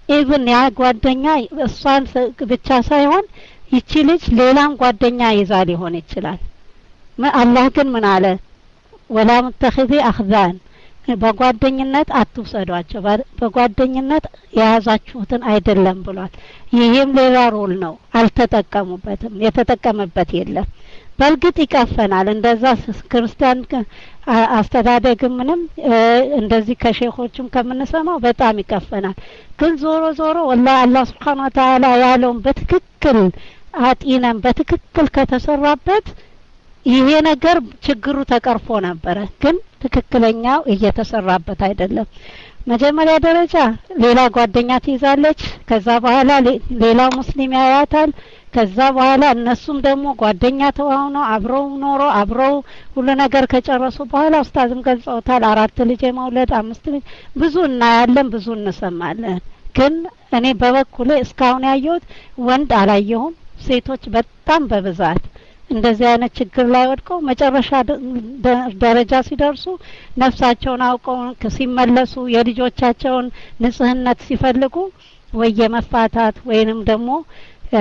ኢቭን ያ ጓደኛ እሷን ስ- ብቻ ሳይሆን ይቺ ልጅ ሌላም ጓደኛ ይዛ ሊሆን ይችላል ም- አላህ ግን ምን አለ ወላ ሙተኺዚ አኽዛን በጓደኝነት አትውሰዷቸው በ- በጓደኝነት የያዛችሁትን አይደለም ብሏል ይህም ሌላ ሮል ነው አልተጠቀሙበትም የተጠቀመበት የለም በእርግጥ ይቀፈናል እንደዛ ስ- ክርስቲያን ከ- አ- አስተዳደግም ምንም እ፣ እንደዚህ ከሼኾችም ከምንሰማው በጣም ይቀፈናል ግን ዞሮ ዞሮ ወላሂ አላህ ስብሓን ወተአላ ያለውን በትክክል አጢነን በትክክል ከተሰራበት ይሄ ነገር ችግሩ ተቀርፎ ነበረ ግን ትክክለኛው እየተሰራበት አይደለም መጀመሪያ ደረጃ ሌላ ጓደኛ ትይዛለች ከዛ በኋላ ሌ- ሌላው ሙስሊም ያያታል ከዛ በኋላ እነሱም ደግሞ ጓደኛ ተዋውነው አብረው ኖሮ አብረው ሁሉ ነገር ከጨረሱ በኋላ ኡስታዝም ገልጸውታል አራት ልጅ የመውለድ አምስት ልጅ ብዙ እናያለን ብዙ እንሰማለን ግን እኔ በበኩሌ እስካሁን ያየሁት ወንድ አላየሁም ሴቶች በጣም በብዛት እንደዚህ አይነት ችግር ላይ ወድቀው መጨረሻ ደ- ደ- ደረጃ ሲደርሱ ነፍሳቸውን አውቀው ከ- ሲመለሱ የልጆቻቸውን ንጽህነት ሲፈልጉ ወይ የመፋታት ወይንም ደግሞ እ፣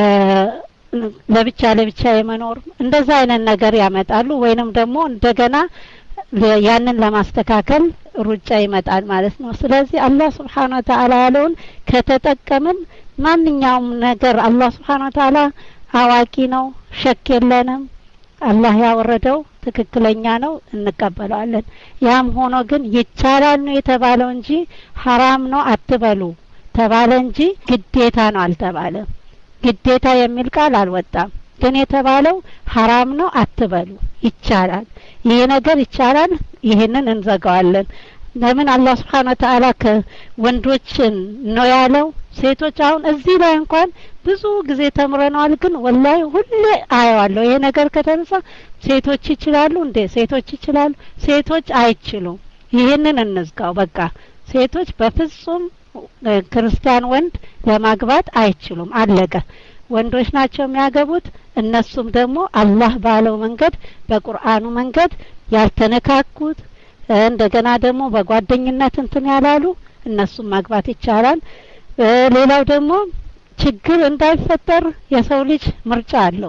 ለብቻ ለብቻ የመኖር እንደዛ አይነት ነገር ያመጣሉ ወይንም ደግሞ እንደገና ለ- ያንን ለማስተካከል ሩጫ ይመጣል ማለት ነው ስለዚህ አላህ ስብሓን ወተአላ ያለውን ከተጠቀምን ማንኛውም ነገር አላህ ስብሓን ወተአላ አዋቂ ነው ሸክ የለንም አላህ ያወረደው ትክክለኛ ነው እንቀበለዋለን ያም ሆኖ ግን ይቻላል ነው የተባለው እንጂ ሀራም ነው አትበሉ ተባለ እንጂ ግዴታ ነው አልተባለም ግዴታ የሚል ቃል አልወጣም ግን የተባለው ሀራም ነው አትበሉ ይቻላል ይሄ ነገር ይቻላል ይህንን እንዘጋዋለን ለምን አላህ ስብሓን ወተአላ ከወንዶችን ነው ያለው ሴቶች አሁን እዚህ ላይ እንኳን ብዙ ጊዜ ተምረነዋል ግን ወላሂ ሁሌ አየዋለሁ ይሄ ነገር ከተነሳ ሴቶች ይችላሉ እንዴ ሴቶች ይችላሉ ሴቶች አይችሉም ይህንን እንዝጋው በቃ ሴቶች በፍጹም እ፣ ክርስቲያን ወንድ ለማግባት አይችሉም አለቀ ወንዶች ናቸው የሚያገቡት እነሱም ደግሞ አላህ ባለው መንገድ በቁርአኑ መንገድ ያልተነካኩት እ፣ እንደገና ደግሞ በጓደኝነት እንትን ያላሉ እነሱም ማግባት ይቻላል እ፣ ሌላው ደግሞ ችግር እንዳይፈጠር የሰው ልጅ ምርጫ አለው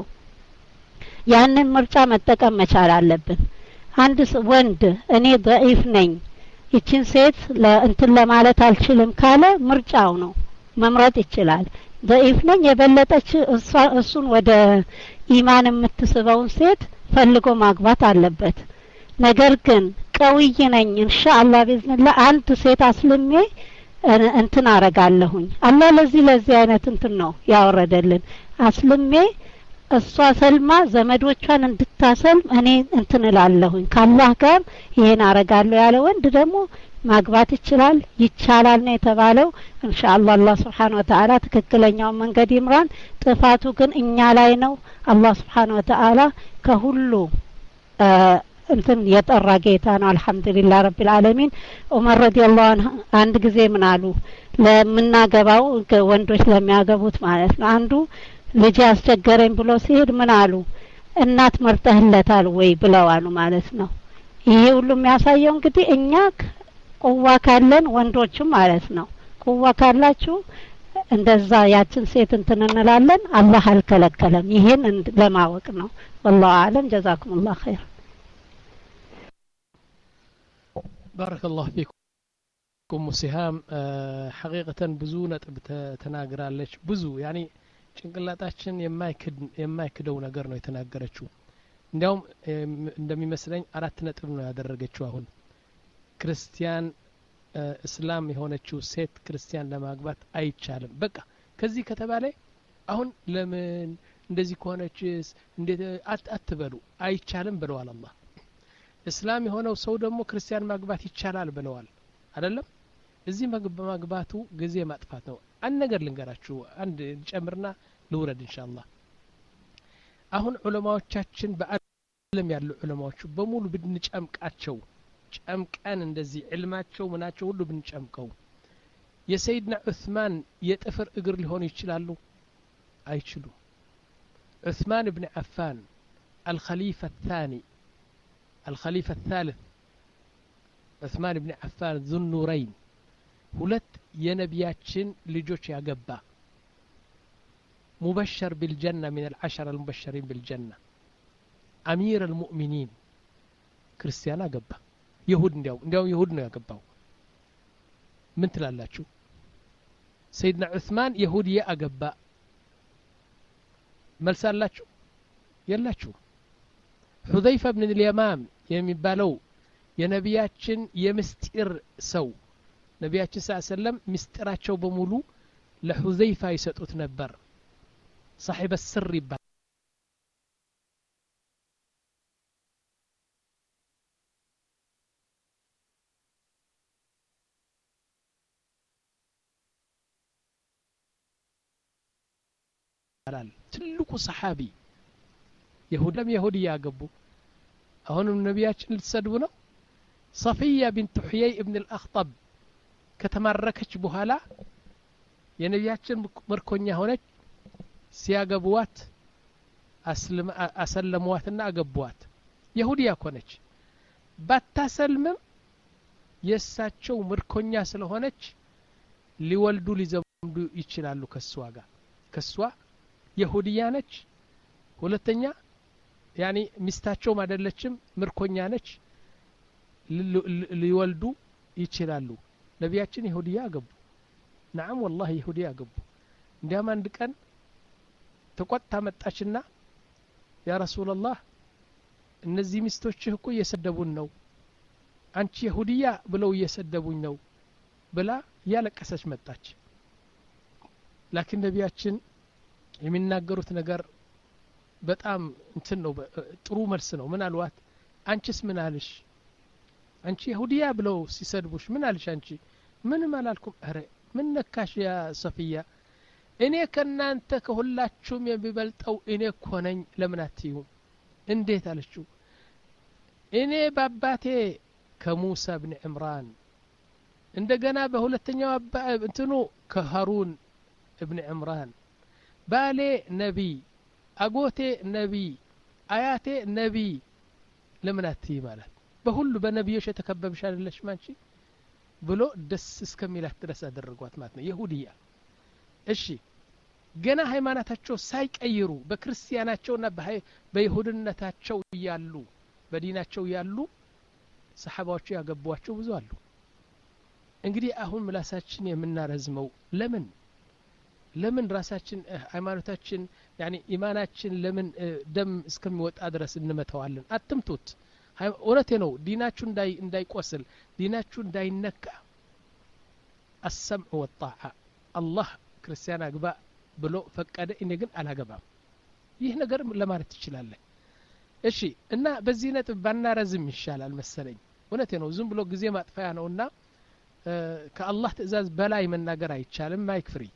ያንን ምርጫ መጠቀም መቻል አለብን አንድ ስ- ወንድ እኔ ደኢፍ ነኝ ይችን ሴት ለእንትን ለማለት አልችልም ካለ ምርጫው ነው መምረጥ ይችላል ደኢፍ ነኝ የበለጠች እሷ እሱን ወደ ኢማን የምትስበውን ሴት ፈልጎ ማግባት አለበት ነገር ግን ቀውይ ነኝ ኢንሻአላህ ቢዝንላ አንድ ሴት አስልሜ እ- እንትን አረጋለሁኝ አላህ ለዚህ ለዚህ አይነት እንትን ነው ያወረደልን አስልሜ እሷ ሰልማ ዘመዶቿን እንድታሰልም እኔ እንትን እላለሁኝ ከአላህ ጋር ይሄን አረጋለሁ ያለ ወንድ ደግሞ ማግባት ይችላል ይቻላል ነው የተባለው ኢንሻአላህ አላህ ስብሓን ወተአላ ትክክለኛውን መንገድ ይምራን ጥፋቱ ግን እኛ ላይ ነው አላህ ስብሓን ወተአላ ከሁሉ እ፣ እንትን የጠራ ጌታ ነው አልሐምዱሊላህ ረቢል ዓለሚን ዑመር ረዲየላሁ ዐንሁ አንድ ጊዜ ምን አሉ ለምናገባው ከ- ወንዶች ለሚያገቡት ማለት ነው አንዱ ልጅ አስቸገረኝ ብሎ ሲሄድ ምን አሉ እናት መርጠህለታል ወይ ብለው አሉ ማለት ነው ይሄ ሁሉ የሚያሳየው እንግዲህ እኛ ክ- ቁዋ ካለን ወንዶችም ማለት ነው ቁዋ ካላችሁ እንደዛ ያችን ሴት እንትን እንላለን አላህ አልከለከለም ይሄን እንድ- ለማወቅ ነው ወላሁ አለም ጀዛኩሙላህ ኸይር ባረከ ላሁ ፊኩም ሲሃም ሐቂቀተን ብዙ ነጥብ ተ- ተናግራለች ብዙ ያኒ ጭንቅላታችን የማይክድ የማይክደው ነገር ነው የተናገረችው እንዲያውም እም፣ እንደሚመስለኝ አራት ነጥብ ነው ያደረገችው አሁን ክርስቲያን እ፣ እስላም የሆነችው ሴት ክርስቲያን ለማግባት አይቻልም በቃ ከዚህ ከተባለ አሁን ለምን እንደዚህ ከሆነችስ እንዴት አት- አትበሉ አይቻልም ብለዋል አላህ እስላም የሆነው ሰው ደግሞ ክርስቲያን ማግባት ይቻላል ብለዋል አይደለም እዚህ መግ- በማግባቱ ጊዜ ማጥፋት ነው አንድ ነገር ልንገራችሁ አንድ ጨምርና ልውረድ ኢንሻአላህ አሁን ዑለማዎቻችን በአለም ያሉ ዑለማዎቹ በሙሉ ብንጨምቃቸው ጨምቀን እንደዚህ ዕልማቸው ምናቸው ሁሉ ብንጨምቀው የሰይድና ዑስማን የጥፍር እግር ሊሆኑ ይችላሉ አይችሉም ዑስማን ብን አፋን አልኸሊፈ الثاني الخليفة الثالث عثمان بن عفان ذو النورين ሁለት የነቢያችን ልጆች ያገባ ሙበሸር ቢልጀና ሚን አልዓሸር አልሙበሸሪን ቢልጀና አሚር አልሙእሚኒን ክርስቲያን አገባ ይሁድ እንዲያው እንዲያው ይሁድ ነው ያገባው ምን ትላላችሁ ሰይድና ዑስማን የሁድዬ አገባ መልስ አላችሁ የላችሁ ሑዘይፋ ብን ልየማም የሚባለው የነቢያችን የምስጢር ሰው ነቢያችን ስ ሰለም ምስጢራቸው በሙሉ ለሑዘይፋ ይሰጡት ነበር ሳሒበ ስር ይባል ይባላል ትልቁ ሰሓቢ የሁደም የሁድ እያገቡ አሁንም ነቢያችን ልትሰድቡ ነው ሰፊያ ቢንት ሕየይ እብን ልአክጠብ ከተማረከች በኋላ የነቢያችን ምርኮኛ ሆነች ሲያገቡዋት አሰለሙዋትና አገቡዋት የሁድያ ኮነች ባታሰልምም የእሳቸው ምርኮኛ ስለሆነች ሊወልዱ ሊዘምዱ ይችላሉ ከሷ ጋር ከሷ የሁድያ ነች ሁለተኛ ያኒ ሚስታቸውም አይደለችም ምርኮኛ ነች ሊወልዱ ይችላሉ ነቢያችን የሁድያ አገቡ ናዓም ወላሂ የሁድያ አገቡ እንዲያም አንድ ቀን ተቆጥታ መጣችና ያ ረሱላላህ እነዚህ ሚስቶችህ እኮ እየሰደቡን ነው አንቺ የሁድያ ብለው እየሰደቡኝ ነው ብላ እያለቀሰች መጣች ላኪን ነቢያችን የሚናገሩት ነገር በጣም እንትን ነው ጥሩ መልስ ነው ምን አልዋት አንቺስ ምን አልሽ አንቺ የሁዲያ ብለው ሲሰድቡሽ ምን አልሽ አንቺ ምንም አላልኩም ረ ምን ነካሽ ያ ሰፊያ እኔ ከእናንተ ከሁላችሁም የሚበልጠው እኔ እኮ ነኝ ለምን አትዩም እንዴት አለችው እኔ በአባቴ ከሙሳ ብን ዕምራን እንደገና በሁለተኛው እንትኑ ከሃሩን እብን ዕምራን ባሌ ነቢይ አጎቴ ነቢይ አያቴ ነቢይ ለምን አትይ ማለት በሁሉ በነቢዮች የተከበብሽ አይደለሽ ማንቺ ብሎ ደስ እስከሚላት ድረስ አደረጓት ማለት ነው የሁድያ እሺ ገና ሃይማኖታቸው ሳይቀይሩ በክርስቲያናቸውና በይሁድነታቸው እያሉ በዲናቸው ያሉ ሰሓባዎቹ ያገቧቸው ብዙ አሉ እንግዲህ አሁን ምላሳችን የምናረዝመው ለምን ለምን ራሳችን ሃይማኖታችን ያኒ ኢማናችን ለምን ደም እስከሚወጣ ድረስ እንመተዋለን አትምቱት እውነቴ ነው ዲናችሁ እንዳይቆስል ዲናችሁ እንዳይነካ አሰምዕ ወጣዓ አላህ ክርስቲያን አግባ ብሎ ፈቀደ እኔ ግን አላገባም ይህ ነገር ለማለት ትችላለህ እሺ እና በዚህ ነጥብ ባናረዝም ይሻላል መሰለኝ እውነቴ ነው ዝም ብሎ ጊዜ ማጥፋያ ነውና ከአላህ ትእዛዝ በላይ መናገር አይቻልም ማይክ ፍሪ